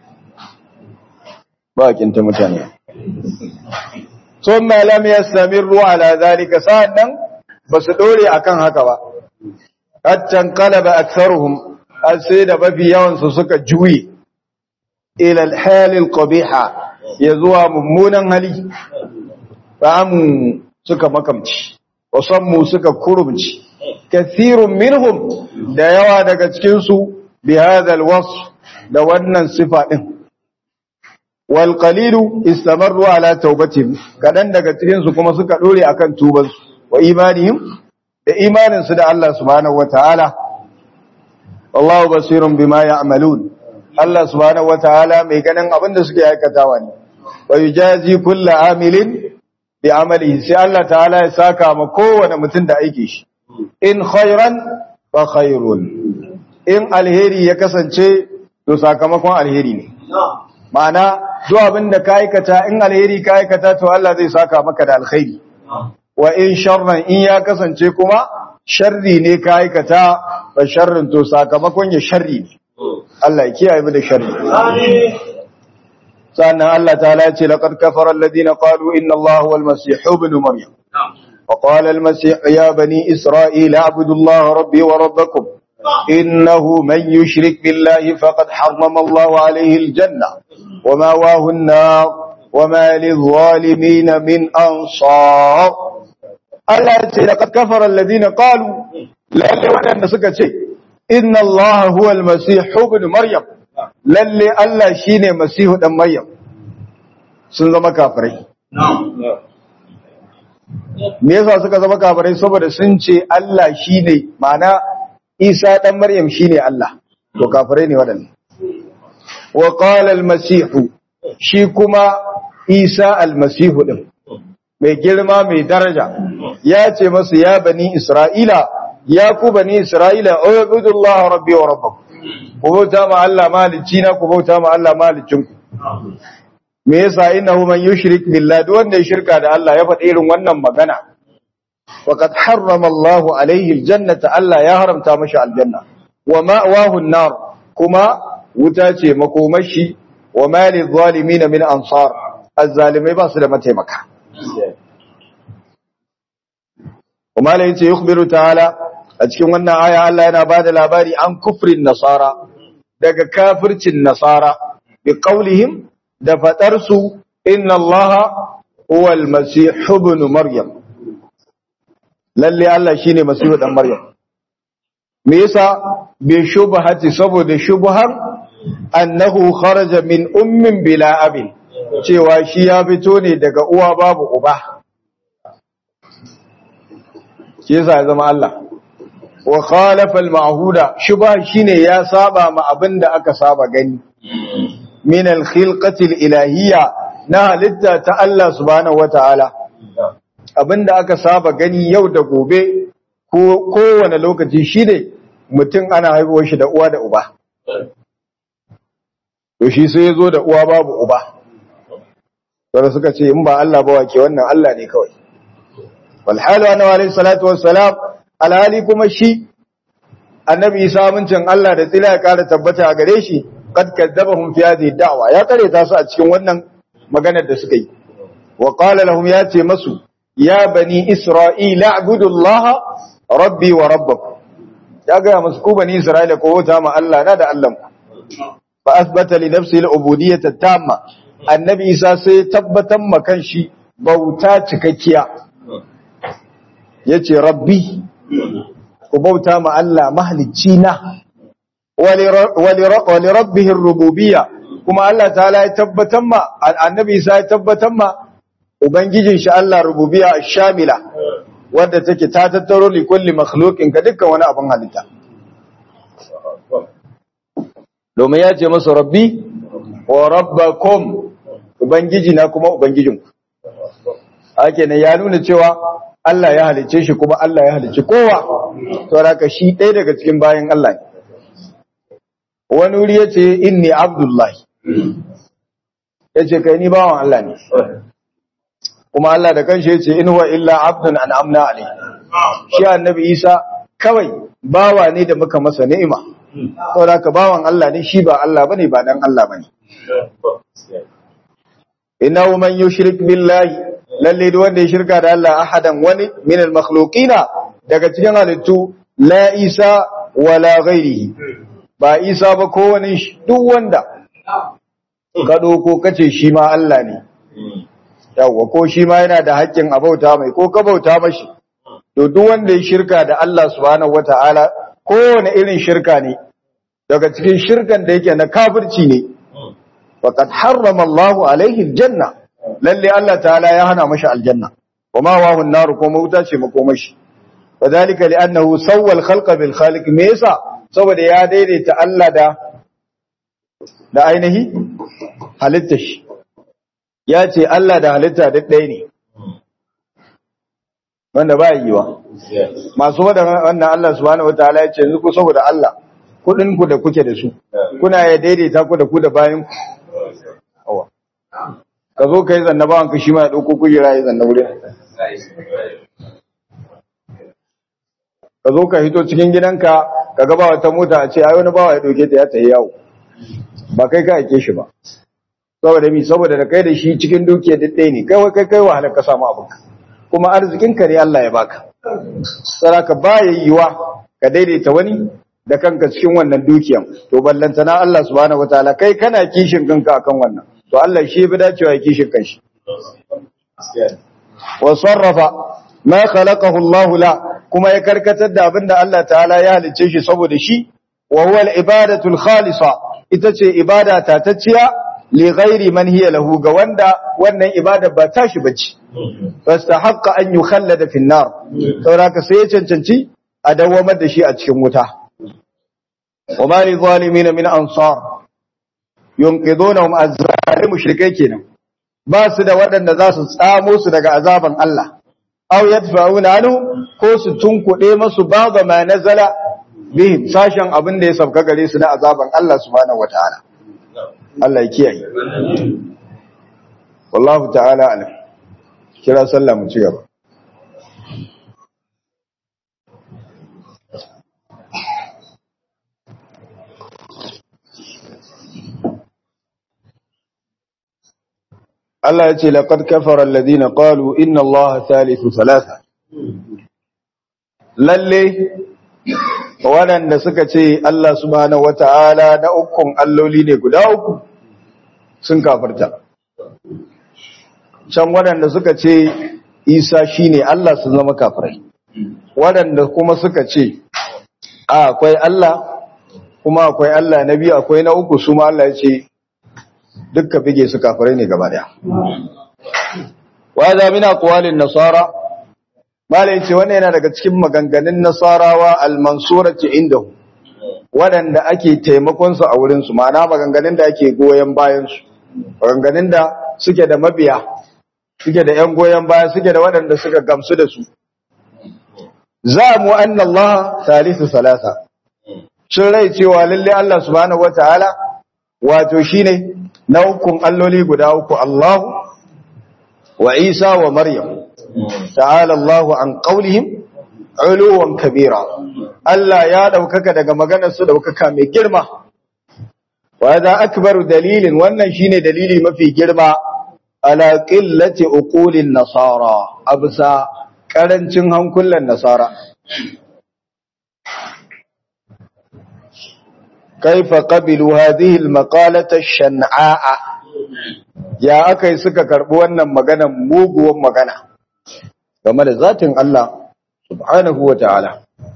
ba kinta mutane thumma lam yastamirru ala zalika sa'annan basu dore akan haka ba hatta qalaba aktharuhum sai da bafi yawan su suka juye ila al-hal al-qabiha ya zuwa mummunan hali fa'amu suka makamci wasammu suka kurumci kathirun minhum da yawa daga cikinsu bi hadal wasf da wannan sifa din wal qalilu istamarru ala taubatihim kadan daga cikinsu kuma suka dore akan tubansu wa imanihim da imaninsu da Allah subhanahu wataala wallahu basirun bima ya'malun Allah subhanahu wataala mai ganin abin da suke aikatawa ne wa yujazi kullu amilin bi amalihi sai Allah ta'ala ya saka ma kowane mutum da aike shi in khairan fa khairun in alheri ya kasance to sakamakon alheri ne ma'ana duk abin da ka aikata in alheri ka aikata to Allah zai saka maka da alkhairi wa in sharran in ya kasance kuma sharri ne ka aikata fa sharrin to sakamakon ya sharri ne Allah ya kiyaye mu da sharri amin sannan Allah ta'ala ya ce laqad kafara alladhina qalu inna Allaha huwal masih ibn maryam وقال المسيح يا بني إسرائيل اعبدوا الله ربي وربكم إنه من يشرك بالله فقد حرم الله عليه الجنة وماواه النار وما للظالمين من أنصار Allah ya ce laqad kafara alladhina qalu lalle wadanda suka ce inna Allah huwa al-masih ibn maryam lalle Allah shine masihu dan maryam sun zama kafirai me yasa suka zama kafirai saboda sun ce Allah shine ma'ana Isa dan maryam shine Allah to kafirai ne wadannan wa qala al-masih shi kuma Isa al-masihu din mai girma mai daraja ya ce masu ya bani Isra'ila ya ku bani Isra'ila ubudullah rabbi wa rabbakum ku bauta ma Allah malicci na ku bauta ma Allah malicin ku me yasa innahu man yushrik billah duk wanda ya shirka da Allah ya faɗi irin wannan magana faqad harrama Allah alaihi aljannata Allah ya haramta mashi aljanna wa ma'wahu an-nar kuma wuta ce makomashi wa ma lidh-dhalimin min ansar azzalimai ba su da mataimaka kuma la yace yukhbiru ta'ala a cikin wannan aya Allah yana bada labari an kufrin nasara daga kafircin nasara bi qaulihim da fadar su inna allaha huwa al-masih ibn maryam lalle Allah shine masihu dan maryam me yasa bi shubhati saboda shubhar annahu kharaja min ummin bila abin cewa shi ya fito ne daga uwa babu uba shi yasa ya zama Allah wa khalafa al-ma'huda shubha shine ya saba ma abinda aka saba gani min al-khilqati al-ilahiyya na halitta ta Allah subhanahu wata'ala abinda aka saba gani yau da gobe ko kowane lokaci shine mutum ana haihuwar shi da uwa da uba to shi sai yazo da uwa babu uba sai suka ce in ba Allah ba wake wannan Allah ne kawai wal halu anna alayhi salatu wassalam alhali kuma shi annabi Isa mincin Allah da tsila ya kara tabbata a gare shi kad kadzabahum fi hadhihi da'wa ya kare ta su a cikin wannan maganar da suka yi wa qala lahum ya ce masu ya bani isra'ila abudullaha rabbi wa rabbakum ya ga musu ku bani isra'ila ko wata ma Allah na da Allah fa asbata li nafsihi al-ubudiyyah at-tamma annabi Isa sai tabbatar ma kanshi bauta cikakkiya yace rabbi ku bauta ma Allah mahalicci na wali rabbihi rububiyya kuma Allah ta'ala ya tabbatar ma annabi Isa ya tabbatar ma ubangijin shi Allah rububiyya shamila wanda take ta tattaro li kulli makhluqin ka dukkan wani abin halitta domin ya ce masa rabbi wa rabbakum ubangiji na kuma ubangijinku hake ne ya nuna cewa Allah ya halicce shi kuma Allah ya halicci kowa to haka shi ɗaya daga cikin bayan Allah ne wani wuri yace inni abdullahi yace kai ni bawan Allah ne kuma Allah da kanshi yace in huwa illa abdun an'amna alayhi shi annabi Isa kawai bawa ne da muka masa ni'ima saboda haka bawan Allah ne shi ba Allah bane ba dan Allah bane innahu man yushrik billahi lalle duk wanda ya shirka da Allah ahadan wani min al-makhluqina daga cikin halittu la Isa wala ghairihi ba Isa ba ko wani duk wanda ka ko kace shi ma Allah ne yawa ko shi ma yana da haƙƙin abauta mai ko ka bauta mashi to duk wanda ya shirka da Allah subhanahu wataala kowane irin shirka ne daga cikin shirkan da yake na kafirci ne faqad harrama Allahu alaihi aljanna lalle Allah ta'ala ya hana mashi aljanna kuma wahu an-nar ko mauta ce makomashi wadalika li'annahu sawwa al-khalqa bil khaliq me yasa saboda ya daidaita Allah da da ainihi halitta shi ya ce Allah da halitta duk ɗaya ne wanda ba yiwa masu wannan Allah subhanahu wataala ya ce yanzu ku saboda Allah kudin ku da kuke da su kuna ya daidaita ku da ku da bayan ku ka zo ka yi zanna bawan ka shi ma ya ɗauko kujera ya zanna wurin ka zo ka hito cikin gidanka ka gaba wata mota a ce ai wani bawa ya ɗauke ta ya tafi yawo ba kai ka aike shi ba saboda mi saboda da kai da shi cikin dukiya duk ɗaya ne kai kai kai wahalar ka samu abinka kuma arzikin ka ne Allah ya baka saraka ba ya yiwa ka daidaita wani da kanka cikin wannan dukiyan to ballantana Allah subhanahu wataala kai kana kishin kanka akan wannan to Allah shi bi dacewa ya kishin kanshi wa sarrafa ma khalaqahu Allah la kuma ya karkatar da abinda Allah ta'ala ya halicce shi saboda shi wa huwa al-ibadatu al-khalisa ita ce ibada tatacciya li ghairi man hiya lahu ga wanda wannan ibada ba tashi bace fastahaqqa an yukhallada fi an-nar saboda sai ya cancanci a dawamar da shi a cikin wuta wa ma li zalimin min ansar yunqidunhum azzalim mushrikai kenan ba su da waɗanda za su tsamo su daga azaban Allah aw yadfa'una anhu ko su tunkuɗe masu baga ma nazala bihim sashen abin da ya sabka gare su na azaban Allah subhanahu wataala Allah ya kiyaye wallahu ta'ala alam kira sallah mu ci gaba Allah ya ce laqad kafara alladhina qalu inna Allaha thalithu thalatha lalle waɗanda suka ce Allah subhanahu wata'ala na ukun alloli ne guda uku sun kafirta can waɗanda suka ce Isa shine Allah sun zama kafirai waɗanda kuma suka ce a akwai Allah kuma akwai Allah na biyu akwai na uku su ma Allah ya ce dukka bige su kafirai ne gaba daya wa za min aqwalin nasara malai ce wannan yana daga cikin maganganun nasarawa al-mansurati indahu wadanda ake taimakon su a wurin su ma'ana maganganun da ake goyen bayan su maganganun da suke da mabiya suke da yan goyen baya suke da wadanda suka gamsu da su za mu anna Allah thalithu salasa sun rai cewa lalle Allah subhanahu wataala wato shine na ukun alloli guda uku Allah wa Isa wa Maryam ta'ala Allahu an qaulihim uluwan kabira Allah ya daukaka daga maganar su daukaka mai girma wa hadha akbaru dalilin wannan shine dalili mafi girma ala qillati uqulin nasara absa karancin hankulan nasara كيف قبلوا هذه المقالة الشنعاء يا أكي سكا كربوانا مغانا موغوا مغانا كما لذات الله سبحانه وتعالى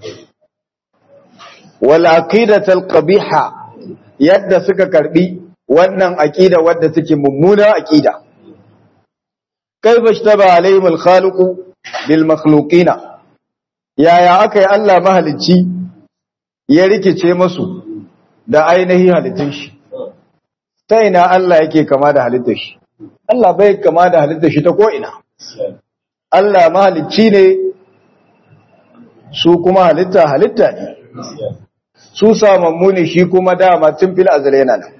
والعقيدة القبيحة يد سكا كربي wannan aqida wadda take mummuna aqida kaifa ishtaba alaihim alkhaliq bil makhluqina yaya akai Allah mahalicci ya rikice musu da ainihin halittun shi ta ina Allah yake kama da halittar shi Allah bai kama da halittar shi ta ko'ina Allah mahalicci ne su kuma halitta halitta ne su samammu ne shi kuma dama tun fil azal yana nan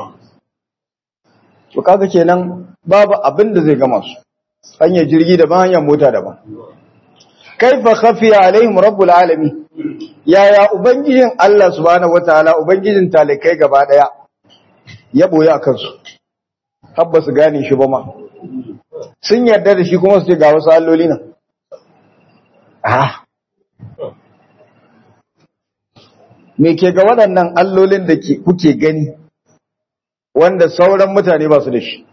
to kaga kenan babu abin da zai gama su hanyar jirgi daban hanyar mota daban kaifa khafiya alaihim rabbul alamin yaya ubangijin Allah subhanahu wataala ubangijin talikai gaba daya ya boye akan su habba su gane shi ba ma sun yarda da shi kuma su ce ga wasu alloli nan ah me ke ga waɗannan allolin da kuke gani wanda sauran mutane ba su da shi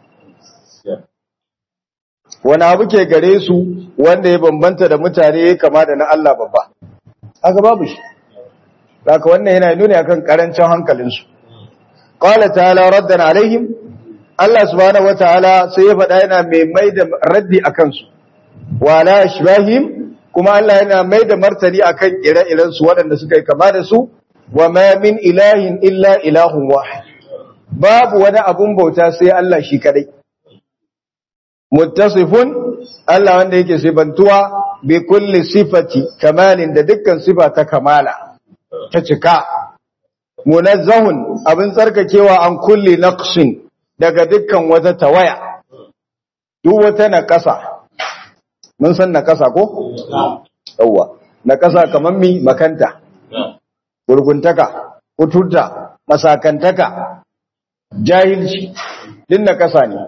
wani abu ke gare su wanda ya bambanta da mutane ya kama da na Allah babba haka babu shi haka wannan yana nuni akan karancin hankalinsu qala ta'ala raddan alaihim Allah subhanahu wataala sai ya faɗa yana mai mai da raddi akan su wa la ashbahim kuma Allah yana mai da martani akan ire-iren su waɗanda suka yi kama da su wa ma min ilahin illa ilahun wahid babu wani abun bauta sai Allah shi kadai muttasifun Allah wanda yake sifantuwa bi kulli sifati kamalin da dukkan sifa ta kamala ta cika munazzahun abin tsarkakewa an kulli naqsin daga dukkan wata tawaya duk wata naqasa mun san naqasa ko yawa naqasa kaman mi makanta gurguntaka kuturta masakantaka jahilci din naqasa ne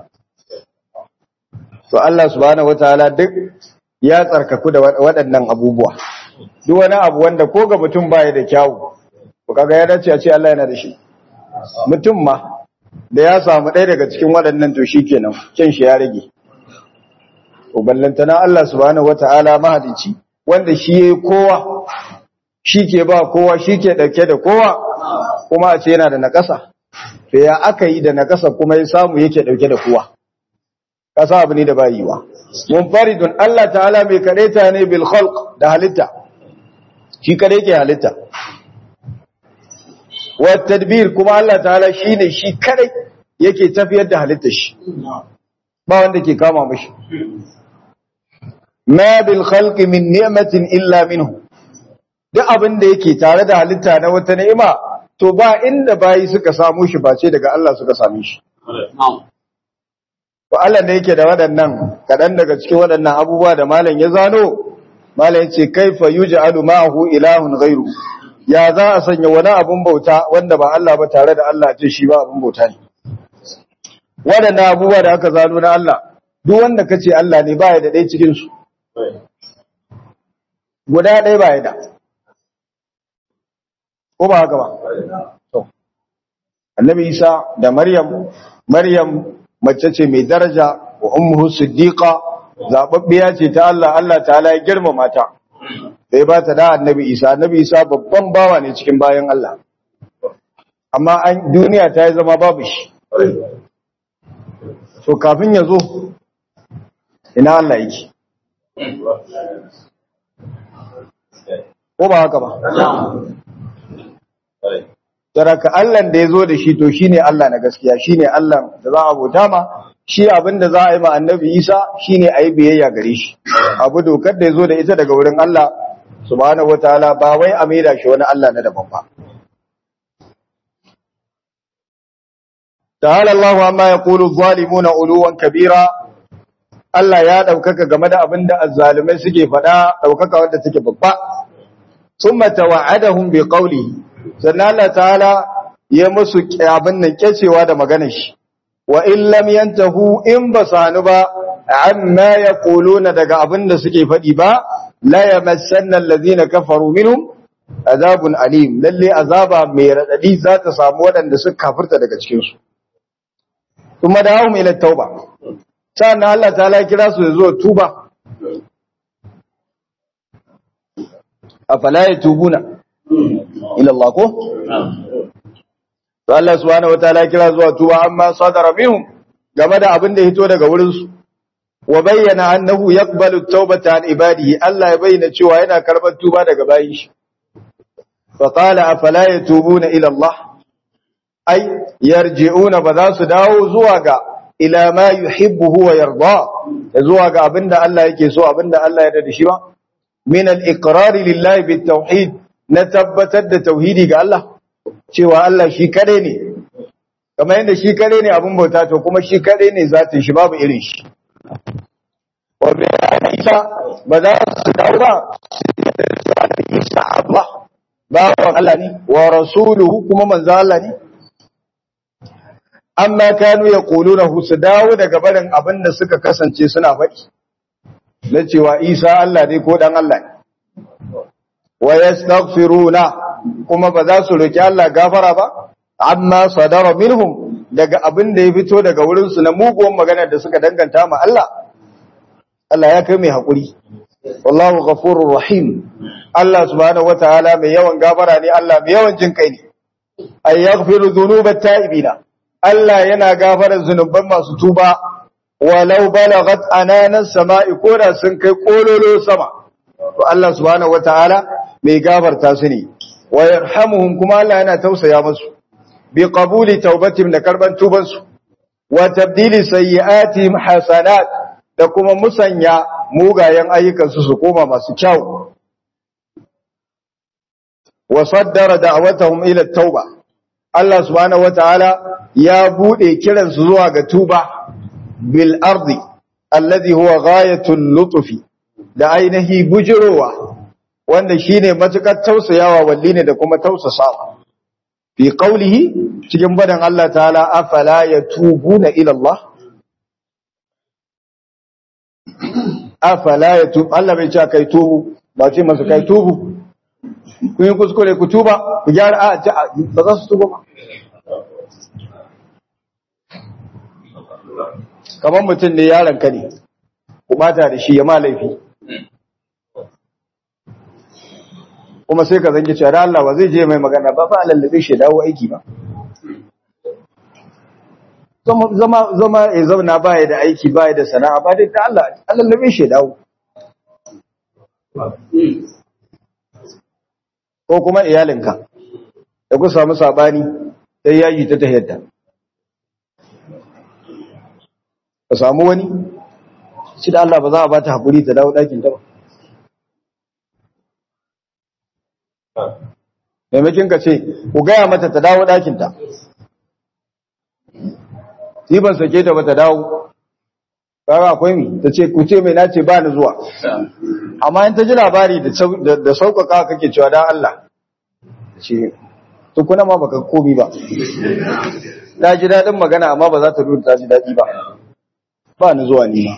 to Allah subhanahu wataala duk ya tsarkaku da waɗannan abubuwa duk wani abu wanda ko ga mutum baya da kyawu ko kaga ya dace a ce Allah yana da shi mutum ma da ya samu ɗaya daga cikin waɗannan to shikenan kin shi ya rage uballantana Allah subhanahu wata'ala mahalici wanda shi yayi kowa shi ke ba kowa shi ke dauke da kowa kuma a ce yana da nakasa to ya aka yi da nakasa kuma ya samu yake dauke da kowa kasa abu ne da ba yiwa munfaridun Allah ta'ala mai kadaita ne bil khalq da halitta shi kare yake halitta wa tadbir kuma Allah ta'ala shine shi kare yake tafiyar da halitta shi ba wanda ke kama mashi ma bil khalqi min ni'matin illa minhu duk abin da yake tare da halitta na wata ni'ima to ba inda bayi suka samu shi ba ce daga Allah suka same shi to Allah da yake da waɗannan kaɗan daga cikin waɗannan abubuwa da malam ya zano malam ya ce kaifa yuj'alu ma'ahu ilahun ghairu ya za a sanya wani abun bauta wanda ba Allah ba tare da Allah ce shi ba abun bauta ne waɗannan abubuwa da aka zano na Allah duk wanda kace Allah ne ba ya da ɗaya cikin su guda ɗaya ba ya da ko ba haka ba to annabi Isa da Maryam Maryam mace ce mai daraja wa ummuhu siddiqa zababbiya ce ta Allah Allah ta'ala ya girmama ta sai ba ta da annabi Isa annabi Isa babban bawa ne cikin bayan Allah amma an duniya ta yi zama babu shi so kafin ya zo ina Allah yake ko ba haka ba Saraka Allah da ya zo da shi to shine Allah na gaskiya shine Allah da za a bauta ma shi abin da za a yi ma annabi Isa shine a yi biyayya gare shi abu dokar da ya zo da ita daga wurin Allah subhanahu wataala ba wai a maida shi wani Allah na daban ba ta'ala Allahu amma yaqulu adh-dhalimuna uluwan kabira Allah ya daukaka game da abin da azzalumai suke faɗa daukaka wanda take babba summa tawa'adahum bi qawlihi sannan Allah ta'ala ya musu abin nan kecewa da maganar shi wa in lam yantahu in basanu ba amma yaquluna daga abin da suke faɗi ba la yamassanna allazina kafaru minhum azabun alim lalle azaba mai radadi za ta samu waɗanda suka kafirta daga cikin su kuma da hawum ila tauba sannan Allah ta'ala kira su zuwa tuba afala yatubuna ila Allah ko to Allah subhanahu wataala kira zuwa tuba amma sadara minhum game da abin da ya hito daga wurin su wa bayyana annahu yaqbalu at-taubata an ibadihi Allah ya bayyana cewa yana karbar tuba daga bayin shi fa qala afala yatubuna ila Allah ay yarji'una ba za su dawo zuwa ga ila ma yuhibbu wa yarda zuwa ga abinda Allah yake so abinda Allah ya da shi ba min al-iqrar lillahi bit-tauhid na tabbatar da tauhidi ga Allah cewa Allah shi kare ne kamar yadda shi kare ne abin bauta to kuma shi kare ne zatin shi babu irin shi wa bi isa ba za su dawo ba isa Allah ba Allah ne wa rasuluhu kuma manzo Allah ne amma kanu yaquluna su dawo daga barin abin da suka kasance suna faɗi na cewa Isa Allah ne ko dan Allah ne wa yastaghfiruna kuma ba za su roki Allah gafara ba amma sadara minhum daga abin da ya fito daga wurin su na muguwan magana da suka danganta ma Allah Allah ya kai mai hakuri wallahu ghafurur rahim Allah subhanahu wataala mai yawan gafara ne Allah mai yawan jin kai ne ay yaghfiru dhunubat ta'ibina Allah yana gafara zunuban masu tuba walau balagat ananan sama'i koda sun kai kololo sama to Allah subhanahu wataala mai gafarta su ne wa yarhamuhum kuma Allah yana tausaya musu bi qabuli taubatihim da karban tuban su wa tabdili sayyi'atihim hasanat da kuma musanya mugayen ayyukan su su koma masu kyau wa saddara da'watahum ila tauba Allah subhanahu wataala ya bude kiran su zuwa ga tuba bil ardi alladhi huwa ghayatul lutfi da ainihi bujirowa wanda shine matukar tausayawa walli ne da kuma tausasawa fi qawlihi cikin badan Allah ta'ala afala yatubuna ila Allah afala yatub Allah bai ce kai tubu ba ce masa kai tubu ku yi kuskure ku tuba ku gyara a ba za su tuba ba kamar mutum ne yaron ka ne ku bata da shi ya ma laifi kuma sai ka zangi cewa Allah ba zai je mai magana ba fa lallabe shi dawo aiki ba zama zama ya zauna baya da aiki baya da sana'a ba dai da Allah lallabe shi dawo ko kuma iyalinka da ku samu sabani sai yaji ta tahiyyata ka samu wani shi da Allah ba za a ba ta haƙuri ta dawo ɗakin ta ba maimakin ka ce ku gaya mata ta dawo ɗakinta yi ban sake ta ba ta dawo ƙara akwai mi ta ce ku ce mai nace ba ni zuwa amma in ta ji labari da sauƙaƙa kake cewa da Allah ce tukuna ma baka komi ba ta ji daɗin magana amma ba za ta nuna ta ji daɗi ba ba ni zuwa ni ma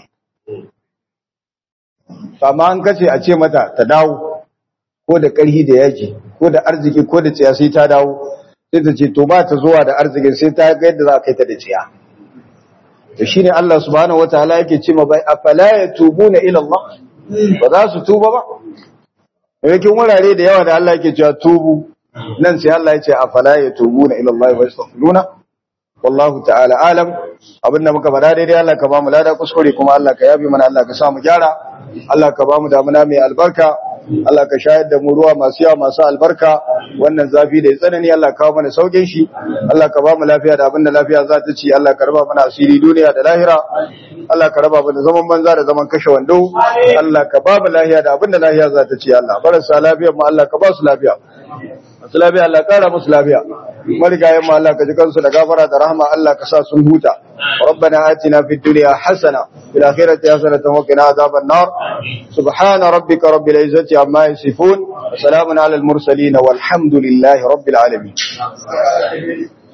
amma an kace a ce mata ta dawo ko da ƙarhi da yaji ko da arziki ko da tsiya sai ta dawo sai ta ce to ba ta zuwa da arzikin sai ta ga yadda za a kai ta da tsiya to shine Allah subhanahu wataala yake ce ma bai afala yatubuna ila Allah ba za su tuba ba yakin wurare da yawa da Allah yake cewa tubu nan sai Allah ya ce afala yatubuna ila Allah wa yastaghfiruna wallahu ta'ala alam abinda muka faɗa daidai Allah ka ba mu lada kuskure kuma Allah ka yabi mana Allah ka sa mu gyara Allah ka ba mu damuna mai albarka Allah ka shayar da mu ruwa masu yawa masu albarka wannan zafi da ya tsanani Allah ka kawo mana saukin shi Allah ka ba mu lafiya da abinda lafiya za ta ci Allah ka raba mana asiri duniya da lahira Allah ka raba mana zaman banza da zaman kashe wando Allah ka ba mu lafiya da abinda lafiya za ta ci Allah barasa lafiyar mu Allah ka ba su lafiya masu lafiya Allah kara musu lafiya marigayen mu Allah ka ji kansu da gafara da rahama Allah ka sa sun huta ربنا آتنا في الدنيا حسنة في الآخرة حسنة وقنا عذاب النار سبحان ربك رب العزة عما يصفون وسلام على المرسلين والحمد لله رب العالمين